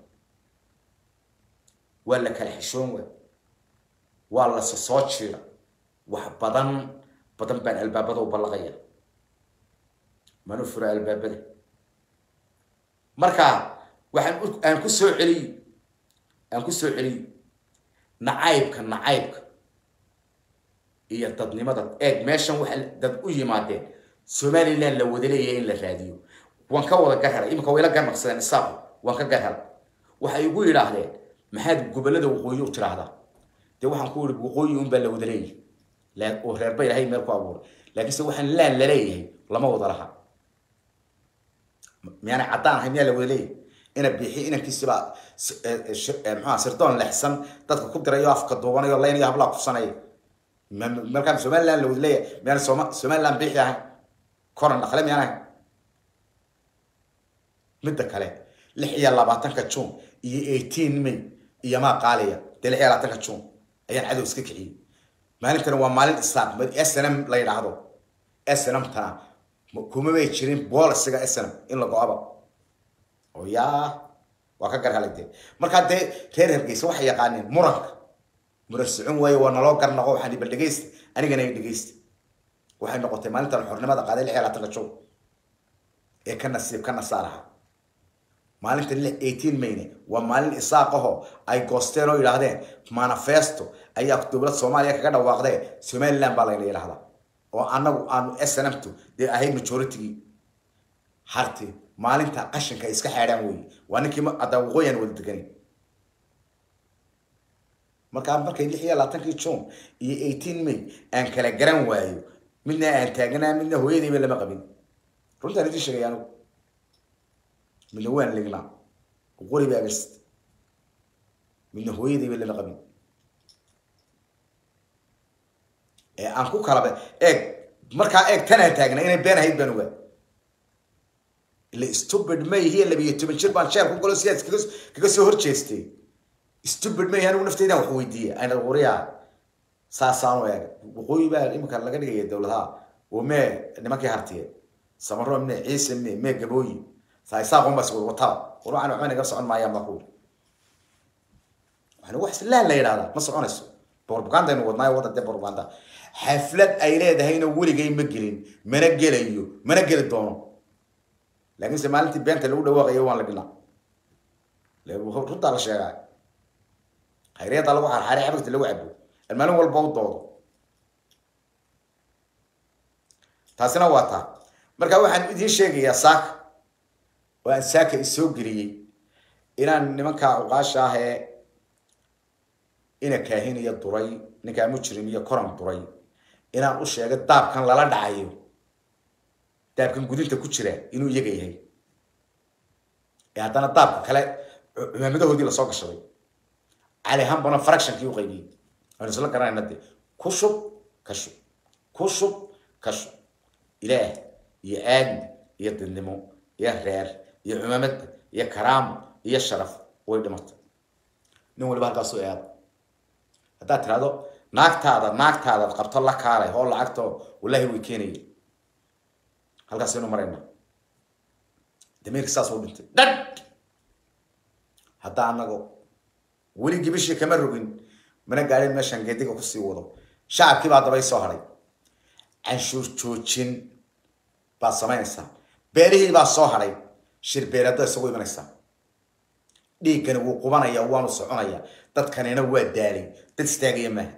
waa la kala xishoon waa waa la sosoo jiira wax badan badan baan albaabada u ballaqaya mana fura albaabada marka waxaan aan ku soo celiy aan ku soo celiy nacaybka nacaybka iyo dadnimada eeg meeshan waxa dad u yimaadeen somaliland la wada leeyahay in la raadiyo waan ka wada garhelay iminka way la garnaqsadeen isaaqo waan ka garhelay waxay igu yidhaahdeen maxaad gobollada waqooyi u tiraahdaa dee waxaan ku yihi waqooyi unbaa la wada leeyahay oo reerba ilahay meel ku abuuray laakiinse waxaan laan la leeyahay lama wada laha miyaana caddaan ahay miyaa la wada leeyahay ina biixi inankiisibaa maxaa sirdoon lexsan dadka ku dirayo afka duubanayo laynayo hablaa kufsanaya markaan somaliland la wada leeyahay miyaan soma somaliland biixi ahayn koran dhaqle miyaan ahayn midda kale lix iyo labaatanka june iyo eighteen may iyo maa qaaliya dee lix iyo labaatanka june ayaan cadow iska kiciyey maalintana waa maalin isaaq snm la yidhaahdo snm tana kuma may jirin boolisiga snm in la go-aba oo yaa waa ka garhalay dee markaa dee reer hargeysa waxay yaqaaneen muranka muran socon waaye waa naloo garnaqo waxaan bal dhegeysta anigana ay dhegeysta waxay noqotay maalintan xornimada qaaday lix iyo labaatanka joog ee ka nasiib ka nasaaraha maalinta eighteen mayne waa maalin isaaqaho ay goosteen oo yidhaahdeen manifesto ayaa dowlad soomaaliya kaga dhawaaqdee somaliland baa layna yidhahdaa oo anagu aanu snmtu dee ahayd majoritygii harti maalinta qashinka ay iska xeedhaan weye waa ninkii haddaa waqooyi aan wada deganin markaa markay lix iyo labaatankii june iyo eighteen may aan kala garan waayo midna aan taaganaa midna hooyadayba lama qabin runtaan idiin sheegay anigu midna waan lignaa qori baa agast midna hooyadayba lama qabin ee aan ku kalaba eeg markaa eeg tanaan taagna inay been ahayd baan ogaa ila stupid may hiya labiyo toban jir baan sheer ku galo sidaas kaga kaga soo horjeestay stupid may anigu naftaydan wax weydiiya ayna qoriyaa saasaanu eeg waqooyi baa iminka laga dhigaya dowladaha oo mee nimankii hartiye samaro mee ciise mee mee gabooyi saasaaqon baa iswada wataa war waxaan waxba naga socon maayaan baa kuwi waxaan wax islaan la yidhahdaa ma soconayso borbagandaynu wadnaayo wadda dee borbaganda xaflad ay leedahayna weligay ma gelin mana gelayo mana geli doono laakiinse maalintii beenta lagu dhawaaqayo waan la dhina runtaa la sheegaa hayriyada lagu xarxaray xabagta lagu cabo maalin walba u doodo taasina waa taa marka waxaan idiin sheegayaa saaka oo aan saaka isoo geliyey inaan nimankaa uqaasha ah ee ina kaahin iyo duray ninkaa mujrim iyo koran duray inaan u sheego daabkan lala dhacayo daabkan gudinta ku jira inuu iyaga yahay ee haddana daabka kale cumaamadahoodii lasoo gashaday cali hambana fractionkii u qaybiyey aan isla garanayna de ku shub ka shub ku shub ka shub ilaah iyo aadmi iyo dadnimo iyo reer iyo cumaamadda iyo karaamo iyo sharaf way dhimatay nin waliba halkaasuu eeda haddaad tirahdo naagtaada naagtaadaad qabto la kaalay oo lacagto wallahi way keenaya halkaasaynu marayna damiirka saas u dhintay dhadh hadda anago weli gibishii kama rogin mana gaadhin meeshaan geediga kusii wado shacabkii baa dabay soo haray canshuur joojin baad samaynaysaa beerihii baa soo haray shirbeereedda isagu imanaysaa dhiiggani wuu qubanaya waanu soconaya dadkanina waa daalay dad istaagaya maaha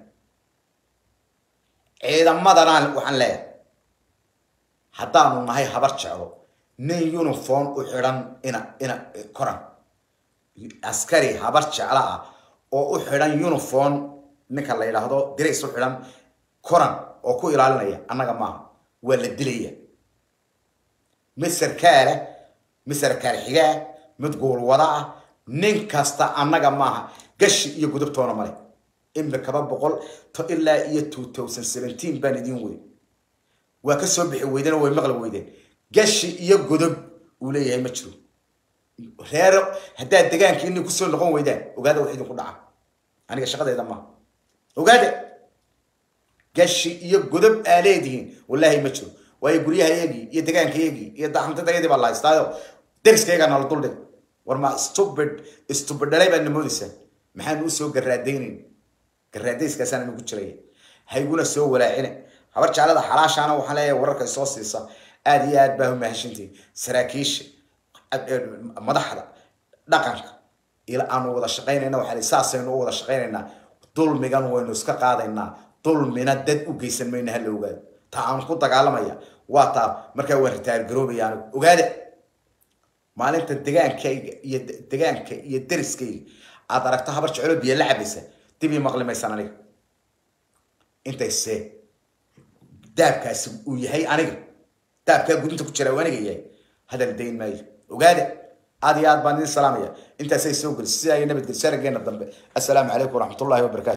ciidamadana waxaan leeyahay haddaanu nahay habar jeclo nin uniform u xidhan ina ina koran askari habar jeclo ah oo u xidhan uniform ninka la yidhaahdo dirays u xidhan koran oo ku ilaalinaya annaga maaha waa la dilaya mid sarkaala mid sarkaal xigaa mid guulwada ah nin kasta annaga maaha gashi iyo gudubtoona male imikaba boqol to ilaa iyo two thousand seventeen baan idiin wey waa ka soo bixi weydeen oo way maqli weydeen gashi iyo godob uu leeyahay ma jiro reer haddaad degaanka inay kusoo noqon weydaan ogaada wax idinku dhaca aniga shaqadeeda maaha ogaada gashi iyo godob aa leedihiin wallaahi ma jiro waayo guryahayagii iyo degaankayagii iyo daxantadayadii baa la haystaayo deriskaygaa nala duldhig war ma stupid stupid dhalay baad namoodaysaa maxaan usoo garaadaynayn garaadayskaasaan nagu jiraya hayguna soo walaacine habar jeclada xalaashaana waxaan leeyahay wararkay soo siisa aada iyo aad baa umahashantihin saraakiisha madaxda dhaqanka ila aanu wada shaqaynayna waxaa saasaynu u wada shaqaynaynaa dulmigan waynu iska qaadaynaa dulmina dad u geysan mayna hala ogaado ta aan ku dagaalamaya waa taa markaa waan ritaar garoobaya anigu ogaada maalinta degaankayga iyo degaanka iyo deriskayga aad aragto habar jeclo biyo la cabaysa dib ii maqli maysan aniga intayse daabkaasi uu yahay aniga daabkaa gudinta ku jira aniga yahay hadal dayn maayo ogaada aad iyo aad baan idin salaamaya intaasay soo gelis sidaa iyo nabadgel sarageena dambe assalaamu calaykum waraxmatullahi wabarakatu